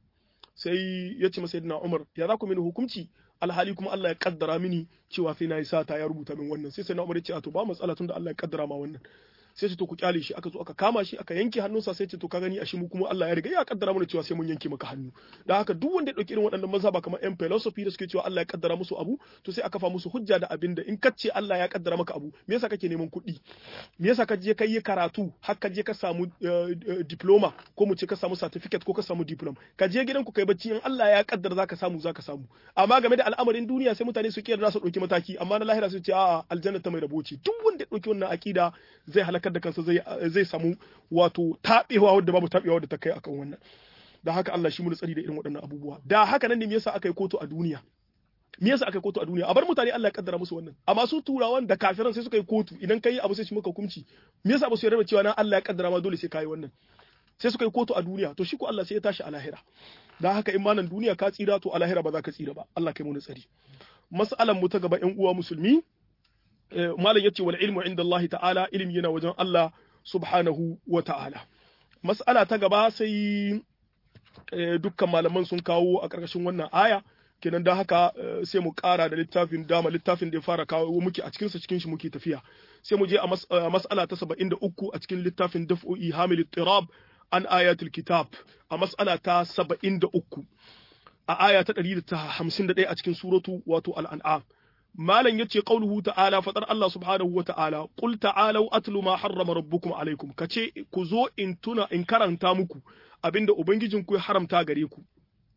sai ya ce masa yadda Umar ya za ku mini hukunci alhali kuma Allah ya kaddara mini cewa sai na yi sata ya rubuta min wannan sai sai na Umar ya ce a to ba matsala tunda Allah ya kaddara ma wannan sai ce to ku kyale shi aka zo aka kama shi aka yanke hannunsa sai ce to ka gani a shi mu kuma Allah ya riga ya kaddara mana cewa sai mun yanke maka hannu da haka duk wanda ya dauki irin waɗannan mazhaba kamar yan philosophy da suke cewa Allah ya kaddara musu abu to sai aka fa musu hujja da abinda in kace Allah ya kaddara maka abu me yasa kake neman kuɗi me yasa ka je kai yi karatu har ka je ka samu diploma ko mu ce ka samu certificate ko ka samu diploma ka je gidanku kai bacci in Allah ya kaddara zaka samu zaka samu amma game da al'amarin duniya sai mutane su kiyar su dauki mataki amma na lahira su ce a'a aljanna ta mai rabo ce duk wanda ya dauki wannan akida zai halakar da kansa zai zai samu wato tabewa wadda babu tabewa wadda ta kai akan wannan da haka Allah shi mu tsari da irin waɗannan abubuwa da haka nan ne me yasa aka yi kotu a duniya me yasa aka yi kotu a duniya a bar mutane Allah ya kaddara musu wannan amma su turawan da kafiran sai suka yi kotu idan kai abu sai shi maka hukunci me yasa ba su yarda cewa na Allah ya kaddara ma dole sai kai wannan sai suka yi kotu a duniya to shi ko Allah sai ya tashi a lahira da haka in manan duniya ka tsira to a lahira ba za ka tsira ba Allah kai mu tsari mas'alan mu ta gaba ƴan uwa musulmi malam yace wal ilmu inda Allah ta'ala ilimi yana wajen Allah subhanahu wa ta'ala mas'ala ta gaba sai dukkan malaman sun kawo a ƙarƙashin wannan aya kenan da haka sai mu ƙara da littafin dama littafin da ya fara kawo muke a cikinsa cikin shi muke tafiya sai mu je a mas'ala ta 73 a cikin littafin daf'o'i hamil tirab an ayatul kitab a mas'ala ta 73 a aya ta 151 a cikin suratu wato al-an'am malam yace qauluhu ta'ala fadar Allah subhanahu wa ta'ala qul ta'alu atlu ma harrama rabbukum alaikum kace ku zo in tuna in karanta muku abinda ubangijinku ya haramta gare ku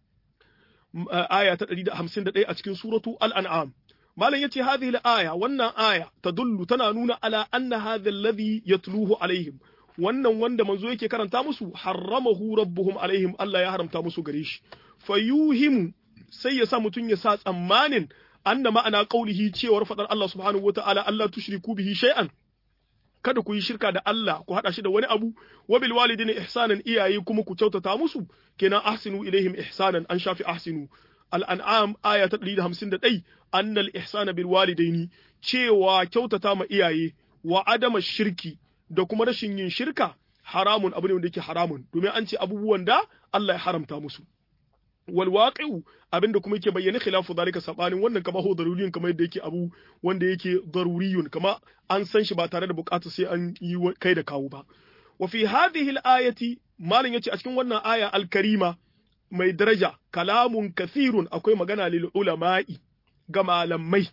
aya ta 151 a cikin suratu al-an'am malam yace hadhihi al-aya wannan aya tadullu tana nuna ala anna hadha alladhi yatluhu alaihim wannan wanda manzo yake karanta musu harramahu rabbuhum alaihim Allah ya haramta musu gare shi fayuhimu sai ya sa mutun ya sa tsammanin anna ma'ana qaulihi cewar fadar Allah subhanahu wata'ala Allah tushriku bihi shay'an kada ku yi shirka da Allah ku hada shi da wani abu wa bil walidina ihsanan iyaye kuma ku kyautata musu kenan ahsinu ilaihim ihsanan an shafi ahsinu al-an'am aya ta 151 annal ihsana bil walidaini cewa kyautata ma iyaye wa adama shirki da kuma rashin yin shirka haramun abu ne wanda yake haramun domin an ce abubuwan da Allah ya haramta musu wal waqi'u abinda kuma yake bayyana khilafu zalika sabanin wannan kama ho daruriyun kamar yadda yake abu wanda yake daruriyun kama an san shi ba tare da bukata sai an yi kai da kawo ba wa fi hadhihi al-ayati malin yace a cikin wannan aya al-karima mai daraja kalamun kathirun akwai magana lil ulama'i ga malamai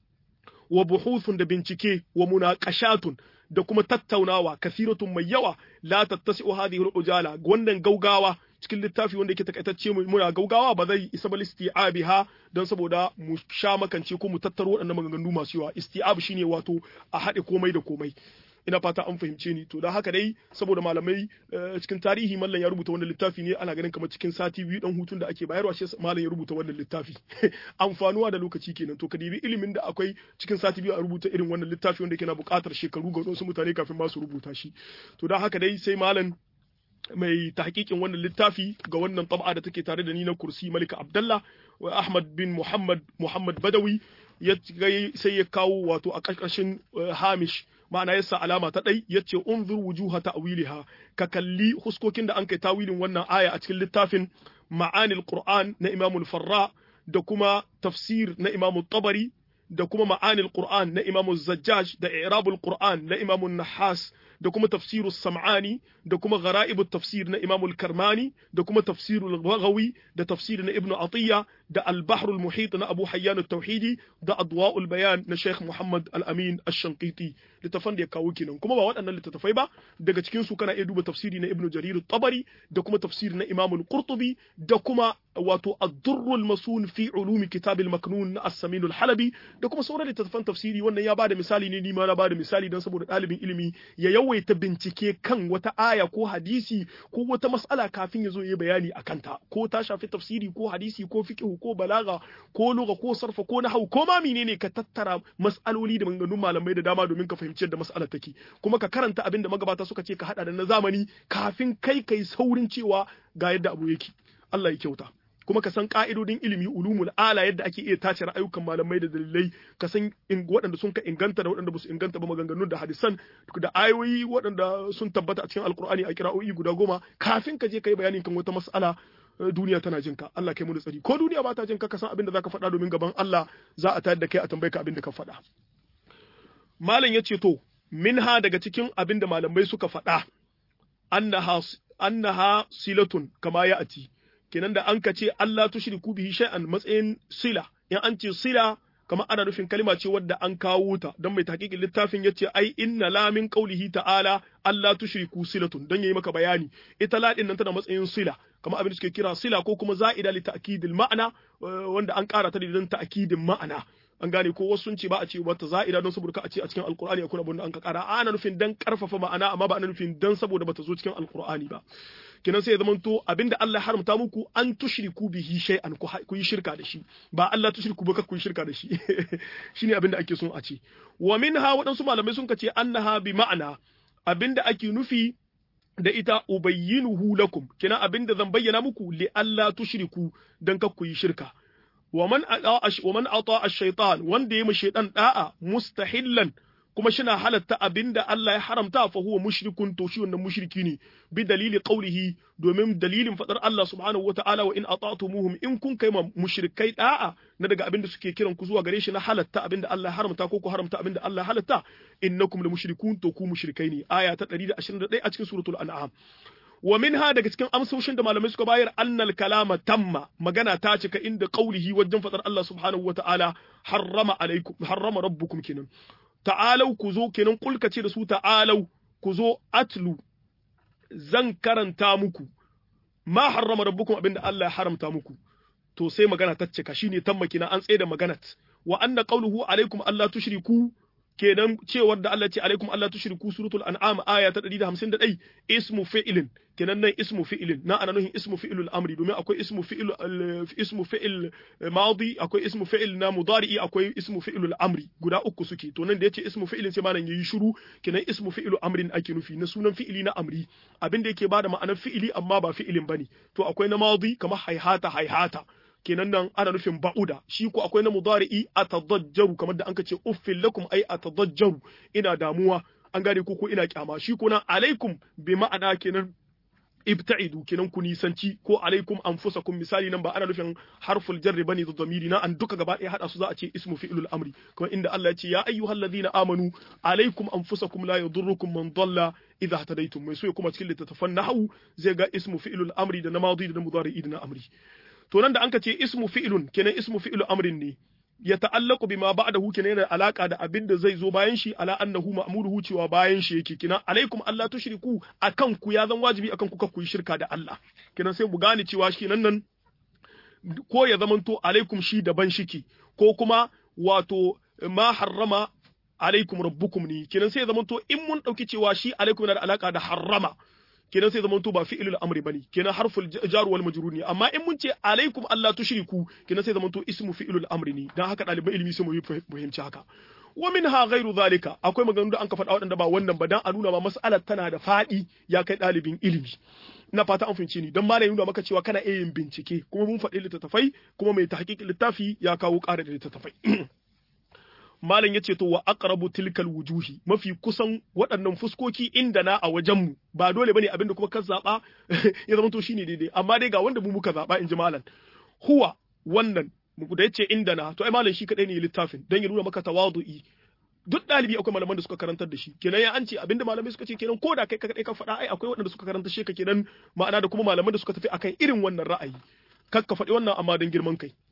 wa buhuthun da bincike wa munaqashatun da kuma tattaunawa kathiratun mai yawa la tattasi'u hadhihi al-ujala wannan gaugawa cikin littafi wanda yake takaitacce muna gaugawa ba zai isa ba isti'abiha don saboda mu sha makance ko mu tattaro waɗannan maganganu masu yawa isti'ab shine wato a haɗe komai da komai ina fata an fahimce ni to don haka dai saboda malamai cikin tarihi mallan ya rubuta wannan littafi ne ana ganin kamar cikin sati biyu dan hutun da ake bayarwa shi mallan ya rubuta wannan littafi amfanuwa da lokaci kenan to ka dibi ilimin da akwai cikin sati biyu a rubuta irin wannan littafi wanda yake na buƙatar shekaru ga wasu mutane kafin ma su rubuta shi to don haka dai sai mallan mai tahqiqin wannan littafi ga wannan tab'a da take tare da ni na kursi Malika Abdullah wa Ahmad bin Muhammad Muhammad Badawi ya sai ya kawo wato a ƙarƙashin Hamish ma'ana yasa alama ta ɗai yace unzur wujuha ta'wiliha ka kalli huskokin da an kai tawilin wannan aya a cikin littafin ma'anil Qur'an na Imam Farra da kuma tafsir na Imam Tabari da kuma ma'anil Qur'an na Imam Zajjaj da i'rabul Qur'an na Imam Nahas da kuma tafsirus Sam'ani da kuma gharaibut tafsir na Imam Karmani da kuma tafsirul Baghawi da tafsir na Ibn Atiyya da al-bahrul muhit na Abu Hayyan at-Tauhidi da adwa'ul bayan na Sheikh Muhammad al-Amin ash-Shanqiti littafan da ya kawo kenan kuma ba waɗannan littattafai ba daga cikin su kana iya duba tafsiri na Ibn Jarir at-Tabari da kuma tafsiri na Imam al-Qurtubi da kuma wato ad-Durrul Masun fi ulumi kitab al-Maknun na As-Samin al-Halabi da kuma sauran littattafan tafsiri wannan ya bada misali ne ni ma na bada misali don saboda ɗalibin ilimi ya yawaita bincike kan wata aya ko hadisi ko wata mas'ala kafin ya zo ya bayani a kanta ko ta shafi tafsiri ko hadisi ko fiqh ko balaga ko lugha ko sarfa ko nahwu ko ma menene ka tattara mas'aloli da maganganun malamai da dama domin ka fahimci yadda mas'alar take kuma ka karanta abin da magabata suka ce ka hada da na zamani kafin kai kai saurin cewa ga yadda abu yake Allah ya kyauta kuma ka san ka'idodin ilimi ulumul ala yadda ake iya tace ra'ayukan malamai da dalilai ka san waɗanda sun ka inganta da waɗanda ba su inganta ba maganganun da hadisan da ayoyi waɗanda sun tabbata a cikin alkur'ani a kira'o'i guda goma kafin ka je ka yi bayanin kan wata mas'ala duniya tana jin ka Allah kai mu da tsari ko duniya ba ta jin ka ka san abin da zaka faɗa domin gaban Allah za a tayar da kai a tambaye ka abin da ka faɗa malam yace to minha daga cikin abin da malamai suka faɗa annaha annaha silatun kama ya ati kenan da an ka ce Allah tushriku bihi shay'an matsayin sila in an ce sila kamar ana nufin kalma ce wadda an kawo ta don mai tahqiqin littafin yace ai inna la min qawlihi ta'ala Allah tushriku silatun don yayi maka bayani ita la din nan tana matsayin sila kamar abin da suke kira sila ko kuma za'ida li ta'kidil ma'ana wanda an ƙara ta da don ta'kidin ma'ana an gane ko wasu sun ce ba a ce wata za'ida don saboda ka a ce a cikin alkur'ani akwai abin da an ka ƙara ana nufin dan karfafa ma'ana amma ba ana nufin dan saboda bata zo cikin alkur'ani ba kenan sai ya zamanto abinda Allah ya haramta muku an tushriku bihi shay'an ku yi shirka da shi ba Allah tushriku ba ku yi shirka da shi shine abinda ake son a ce wa minha waɗansu malamai sun kace annaha bi ma'ana abinda ake nufi da ita ubayyinuhu lakum kenan abinda zan bayyana muku li Allah tushriku dan ka ku yi shirka wa man ata wa man ata ash-shaytan wanda yayi shaytan da'a mustahillan kuma shina halatta abinda Allah ya haramta fa huwa mushrikun to shi wannan mushriki ne bi dalili qawlihi domin dalilin fadar Allah subhanahu wata'ala wa in ata'tumuhum in kun kai ma mushrikai da'a na daga abinda suke kiran ku zuwa gare shi na halatta abinda Allah ya haramta ko ku haramta abinda Allah ya halatta innakum la mushrikun to ku mushrikai ne aya ta 121 a cikin suratul an'am wa minha daga cikin amsoshin da malamai suka bayar annal kalama tamma magana ta cika inda qawlihi wajen fadar Allah subhanahu wata'ala harrama alaikum harrama rabbukum kinan ta'alau ku zo kenan kulka ce da su ta'alau ku zo atlu zan karanta muku ma harrama rabbukum abinda Allah ya haramta muku to sai magana ta cika shine tamma kina an tsaye da maganat wa anna qawluhu alaikum alla tushriku kenan cewar da Allah ce alaikum Allah tushriku suratul an'am aya ta 151 ismu fi'lin kenan nan ismu fi'lin na ana nuhin ismu fi'lul amri domin akwai ismu fi'l ismu fi'l madi akwai ismu fi'l na mudari'i akwai ismu fi'lul amri guda uku suke to nan da yace ismu fi'lin sai malam yayi shiru kenan ismu fi'lu amrin ake nufi na sunan fi'ili na amri abin da yake bada ma'anar fi'ili amma ba fi'ilin bane to akwai na madi kamar haihata haihata kenan nan ana nufin ba'uda shi ko akwai na mudari'i atadajjaru kamar da anka ce uffil lakum ai atadajjaru ina damuwa an gane ko ko ina kyama shi ko nan alaikum bi ma'ana kenan ibta'idu kenan ku nisanci ko alaikum anfusakum misali nan ba ana nufin harful jarri bane da zamiri na an duka gaba ɗaya hada su za a ce ismu fi'lul amri kuma inda Allah ya ce ya ayyuhallazina amanu alaikum anfusakum la yadurrukum man dalla idha hadaytum mai so ya kuma cikin littattafan nahwu zai ga ismu fi'lul amri da na madi da na mudari'i da na amri to nan da anka ce ismu fi'lun kenan ismu fi'lu amrin ne ya ta'allaqu bima ba'dahu kenan yana alaka da abin da zai zo bayan shi ala annahu ma'muruhu cewa bayan shi yake kenan alaikum Allah tushriku akan ku ya zan wajibi akan ku ku yi shirka da Allah kenan sai mu gane cewa shi nan nan ko ya zamanto alaikum shi daban shiki ko kuma wato ma harrama alaikum rabbukum ne kenan sai ya zamanto in mun dauki cewa shi alaikum yana da alaka da harrama kenan sai zamanto ba fi'ilul amri bane kenan harful jar wal majrur ne amma in mun ce alaikum Allah tushriku kenan sai zamanto ismu fi'ilul amri ne dan haka ɗaliban ilimi sai mu fahimci haka wa minha ghairu zalika akwai maganganu da an ka faɗa waɗanda ba wannan ba dan a nuna ma mas'alar tana da faɗi ya kai ɗalibin ilimi ina fata an fahimci ni don malam nuna maka cewa kana iya yin bincike kuma mun faɗi littattafai kuma mai tahqiqin littafi ya kawo ƙara da littattafai malam yace to wa aqrabu tilkal wujuhi mafi kusan waɗannan fuskoki inda na a wajenmu ba dole bane abinda kuma ka zaba ya zama to shine daidai amma dai ga wanda mu muka zaba inji malam huwa wannan da yace inda na to ai malam shi kadai ne littafin dan ya nuna maka tawadu'i duk ɗalibi akwai malaman da suka karantar da shi kenan ya an ce abinda malamai suka ce kenan ko da kai kadai ka faɗa ai akwai waɗanda suka karanta shi ka kenan ma'ana da kuma malaman da suka tafi akan irin wannan ra'ayi kar ka faɗi wannan amma don girman kai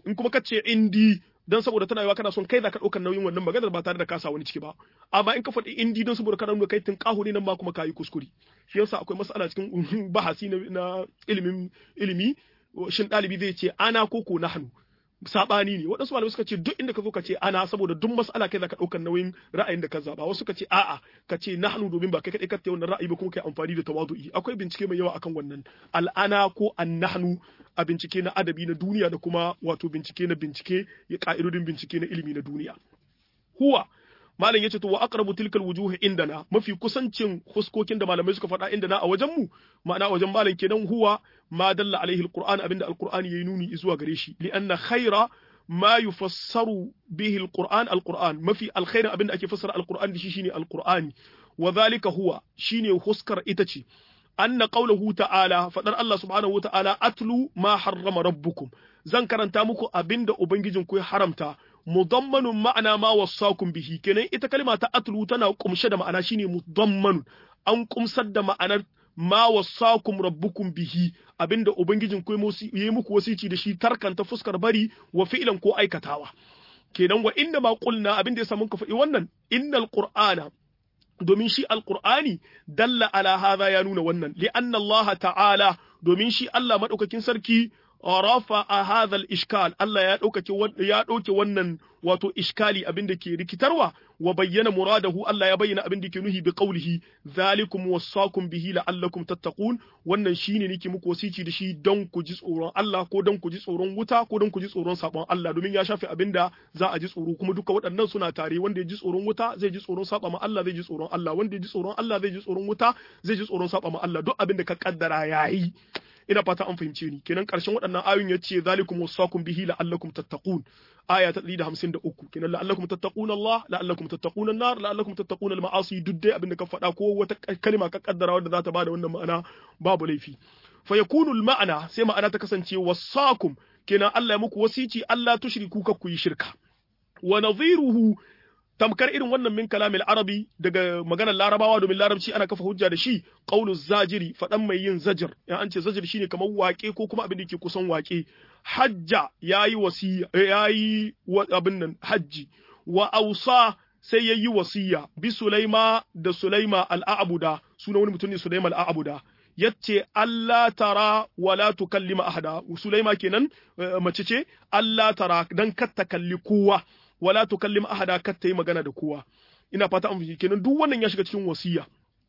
in kuma ka ce indi dan saboda tana yiwa kana son kai za ka ɗaukar nauyin wannan maganar ba tare da ka sa wani ciki ba amma in ka faɗi indi don saboda kana nuna kai tinkahu ne nan ma kuma kayi kuskure shi yasa akwai mas'ala cikin bahasi na ilimin ilimi shin ɗalibi zai ce ana ko ko nahnu sabani ne waɗansu malamai suka ce duk inda ka zo ka ce ana saboda duk mas'ala kai zaka ɗaukar nauyin ra'ayin da ka zaba wasu suka ce a'a ka ce nahnu domin ba kai kaɗai ka ta wannan ra'ayi ba kuma kai amfani da tawadu'i akwai bincike mai yawa akan wannan al'ana ko annahnu a bincike na adabi na duniya da kuma wato bincike na bincike ya ka'idodin bincike na ilimi na duniya huwa malam yace to wa aqrabu tilkal wujuhi indana mafi kusancin huskokin da malamai suka faɗa indana a wajen mu ma'ana wajen malam kenan huwa ma dalla alaihi alquran abinda alqur'ani yayi nuni zuwa gare shi li anna khaira ma yufassaru bihi alquran alquran mafi alkhairin abinda ake fassara alquran da shi shine alqur'ani wa dhalika huwa shine huskar ita ce anna qawluhu ta'ala fadar Allah subhanahu wa ta'ala atlu ma harrama rabbukum zan karanta muku abinda ubangijinku ya haramta mudammanun ma'ana ma wasakum bihi kenan ita kalma ta atlu tana kumshe da ma'ana shine mudammanun an kumsar da ma'anar ma wasakum rabbukum bihi abinda ubangijin ku yi muku wasici da shi tarkanta fuskar bari wa fi'lan ko aikatawa kenan wa inda ma qulna abinda ya samu ka faɗi wannan innal qur'ana domin shi alqur'ani dalla ala hadha ya nuna wannan li anna Allah ta'ala domin shi Allah madaukakin sarki rafa a hadhal ishkal Allah ya ɗaukake ya ɗauke wannan wato iskali abin da ke rikitarwa wa bayyana muradahu Allah ya bayyana abin da ke nuhi bi qawlihi zalikum wasaqum bihi la'allakum tattaqun wannan shine nake muku wasici da shi don ku ji tsoron Allah ko don ku ji tsoron wuta ko don ku ji tsoron sabon Allah domin ya shafe abin da za a ji tsoro kuma duka waɗannan suna tare wanda ya ji tsoron wuta zai ji tsoron saba ma Allah zai ji tsoron Allah wanda ya ji tsoron Allah zai ji tsoron wuta zai ji tsoron saba ma Allah duk abin da ka kaddara yayi ina fata an fahimce ni kenan karshen waɗannan ayoyin ya ce zalikum wasakum bihi la'allakum tattaqun aya ta 153 kenan la'allakum tattaquna Allah la'allakum tattaquna an-nar la'allakum tattaquna al-ma'asi duk dai abinda ka faɗa ko wata kalma ka kaddara wanda za ta bada wannan ma'ana babu laifi fa yakunu al-ma'ana sai ma'ana ta kasance wasakum kenan Allah ya muku wasici Allah tushriku ka ku yi shirka wa nadhiruhu tamkar irin wannan min kalamil arabi daga maganar larabawa domin larabci ana kafa hujja da shi qaulu zajiri fadan mai yin zajir ya an ce zajir shine kamar waƙe ko kuma abin da ke kusan waƙe hajja yayi wasiya yayi abin nan hajji wa ausa sai yayi wasiya bi sulaima da sulaima al-a'buda sunan wani mutum ne sulaima al-a'buda yace Allah tara wala tukallima ahada sulaima kenan mace ce Allah tara dan katta kalli kowa wala tukallim ahada kar ta yi magana da kowa ina fata an fahimci kenan duk wannan ya shiga cikin wasiya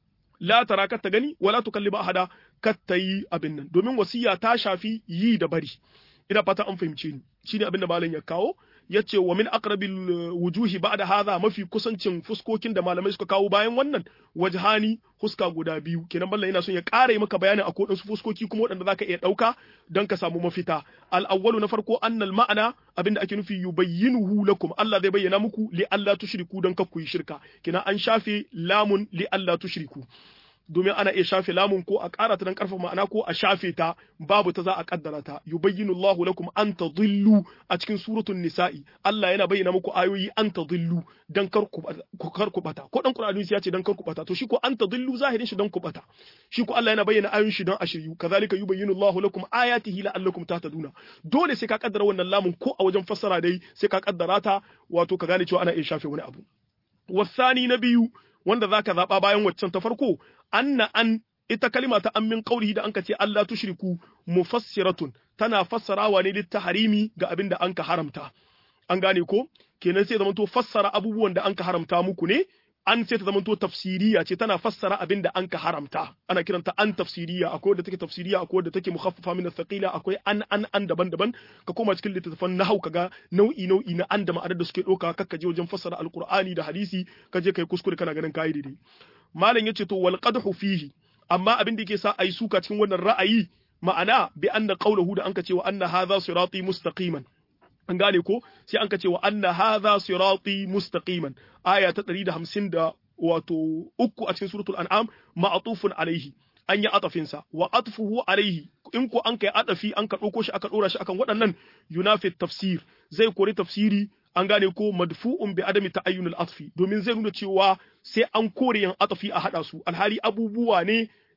la tara kar ta gani wala tukallim ahada kar ta yi abin nan domin wasiya ta shafi yi da bari ina fata an fahimce ni shine abin da malam ya kawo yace wa min aqrabil wujuhi ba'da hadha mafi kusancin fuskokin da malamai suka kawo bayan wannan wajhani huska guda biyu kenan ballan yana son ya ƙara maka bayanin a kodin su fuskoki kuma waɗanda zaka iya ɗauka don ka samu mafita al awwalu na farko annal ma'ana abinda ake nufi yubayyinuhu lakum Allah zai bayyana muku li Allah tushriku don kakku yi shirka kenan an shafe lamun li Allah tushriku domin ana iya shafe lamun ko a ƙara ta don ƙarfafa ma'ana ko a shafe ta babu ta za a ƙaddara ta yubayyinu Allahu lakum an tadhillu a cikin suratul nisa'i Allah yana bayyana muku ayoyi an tadhillu dan kar ku kar ku bata ko dan Qur'ani ya ce dan kar ku bata to shi ko an tadhillu zahirin shi dan ku bata shi ko Allah yana bayyana ayoyin shi don a shiryu kazalika yubayyinu Allahu lakum ayatihi la'allakum tahtaduna dole sai ka kaddara wannan lamun ko a wajen fassara dai sai ka kaddara ta wato ka gane cewa ana iya shafe wani abu wasani na biyu wanda zaka zaba bayan waccan ta farko anna an ita kalima ta an min qaulihi da anka ce Allah tushriku mufassiratun tana fassarawa ne littaharimi ga abin da anka haramta an gane ko kenan sai zamanto fassara abubuwan da anka haramta muku ne an sai ta zamanto tafsiriya ce tana fassara abin da anka haramta ana kiranta an tafsiriya akwai wadda take tafsiriya akwai wadda take mukhaffafa min thaqila akwai an an an daban-daban ka koma cikin littattafan nahau kaga nau'i nau'i na an da ma'anar da suke doka kakka je wajen fassara alqur'ani da hadisi ka je kai kuskure kana ganin kai daidai malam yace to wal qadhu fihi amma abin da yake sa ai suka cikin wannan ra'ayi ma'ana bi anna qawluhu da anka ce wa anna hadha sirati mustaqiman an gane ko sai anka ce wa anna hadha sirati mustaqiman aya ta 150 da wato uku a cikin suratul an'am ma'atufun alaihi an yi atafin sa wa atfuhu alaihi in ko an kai atafi an ka dauko shi aka dora shi akan waɗannan yunafi tafsir zai kori tafsiri an gane ko madfu'un bi adami ta'ayyunul atfi domin zai nuna cewa sai an kore yan atafi a hada su alhali abubuwa ne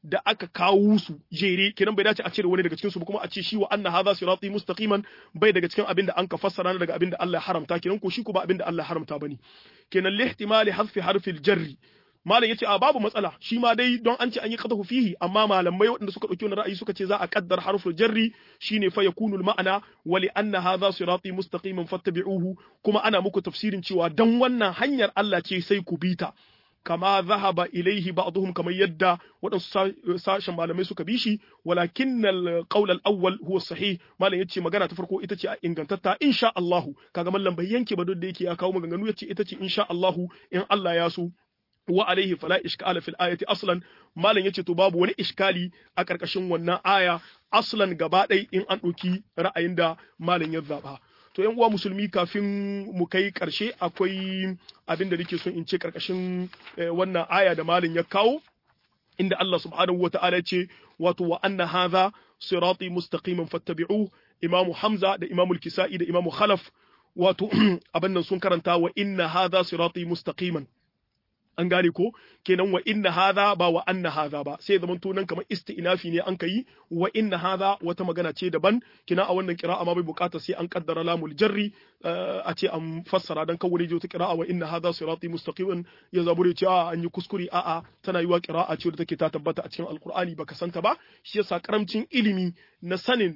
da aka kawo su jere kenan bai dace a cire wani daga cikin su ba kuma a ce shi wa anna hadha sirati mustaqiman bai daga cikin abin da an ka fassara daga abin da Allah ya haramta kenan ko shi ko ba abin da Allah ya haramta bane kenan lihtimali hadfi harfil jarri malam yace a babu matsala shi ma dai don an ce an yi qadahu fihi amma malamai waɗanda suka dauki wannan ra'ayi suka ce za a kaddar harful jarri shine fa yakunu ma'ana wa li anna hadha sirati mustaqiman fattabi'uhu kuma ana muku tafsirin cewa dan wannan hanyar Allah ce sai ku bita kama zahaba ilaihi ba'dhum kamar yadda waɗansu sashen malamai suka bi shi walakin al-qawl al-awwal huwa sahih malam yace magana ta farko ita ce a ingantatta insha Allah kaga mallam bai yanke ba duk da yake ya kawo maganganu yace ita ce insha Allah in Allah ya so wa alaihi fala iskala fil ayati aslan malam yace to babu wani iskali a karkashin wannan aya aslan gaba ɗai in an ɗauki ra'ayin da malam ya zaba to yan uwa musulmi kafin mu kai karshe akwai abin da nake son in ce karkashin wannan aya da malam ya kawo inda Allah subhanahu wa ta'ala ce wato wa anna hadha sirati mustaqiman fattabi'uhu imamu hamza da imamu kisai da imamu khalaf wato abin nan sun karanta wa inna hadha sirati mustaqiman an gane ko kenan wa inna hadha ba wa anna hadha ba sai zaman to nan kamar isti'nafi ne an kai wa inna hadha wata magana ce daban kina a wannan qira'a ma bai bukata sai an kaddara lamul jarri a ce an fassara dan kawai je ta qira'a wa inna hadha sirati mustaqiman ya zabure ce a an yi kuskure a a tana yiwa qira'a ce da take ta tabbata a cikin alqur'ani baka santa ba shi yasa karamcin ilimi na sanin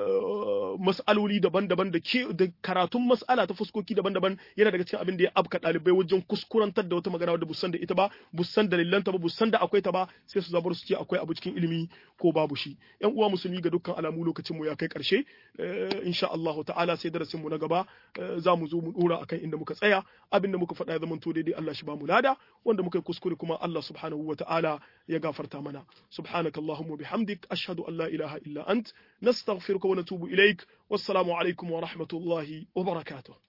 mas'aloli daban-daban da ke da karatun mas'ala ta fuskoki daban-daban yana daga cikin abin da ya abka dalibai wajen kuskurantar da wata magana wadda busan da ita ba busan dalilanta ba busan da akwai ta ba sai su zabar su ce akwai abu cikin ilimi ko babu shi yan uwa musulmi ga dukkan alamu lokacin mu ya kai karshe insha Allah ta'ala sai darasin mu na gaba za mu zo mu dora akan inda muka tsaya abin da muka faɗa ya zama to daidai Allah shi ba mu lada wanda muka yi kuskure kuma Allah subhanahu wa ta'ala ya gafarta mana subhanakallahumma bihamdik ashhadu an la ilaha illa ant nastaghfiruka wa natubu ilaik wassalamu alaikum wa rahmatullahi wa barakatuh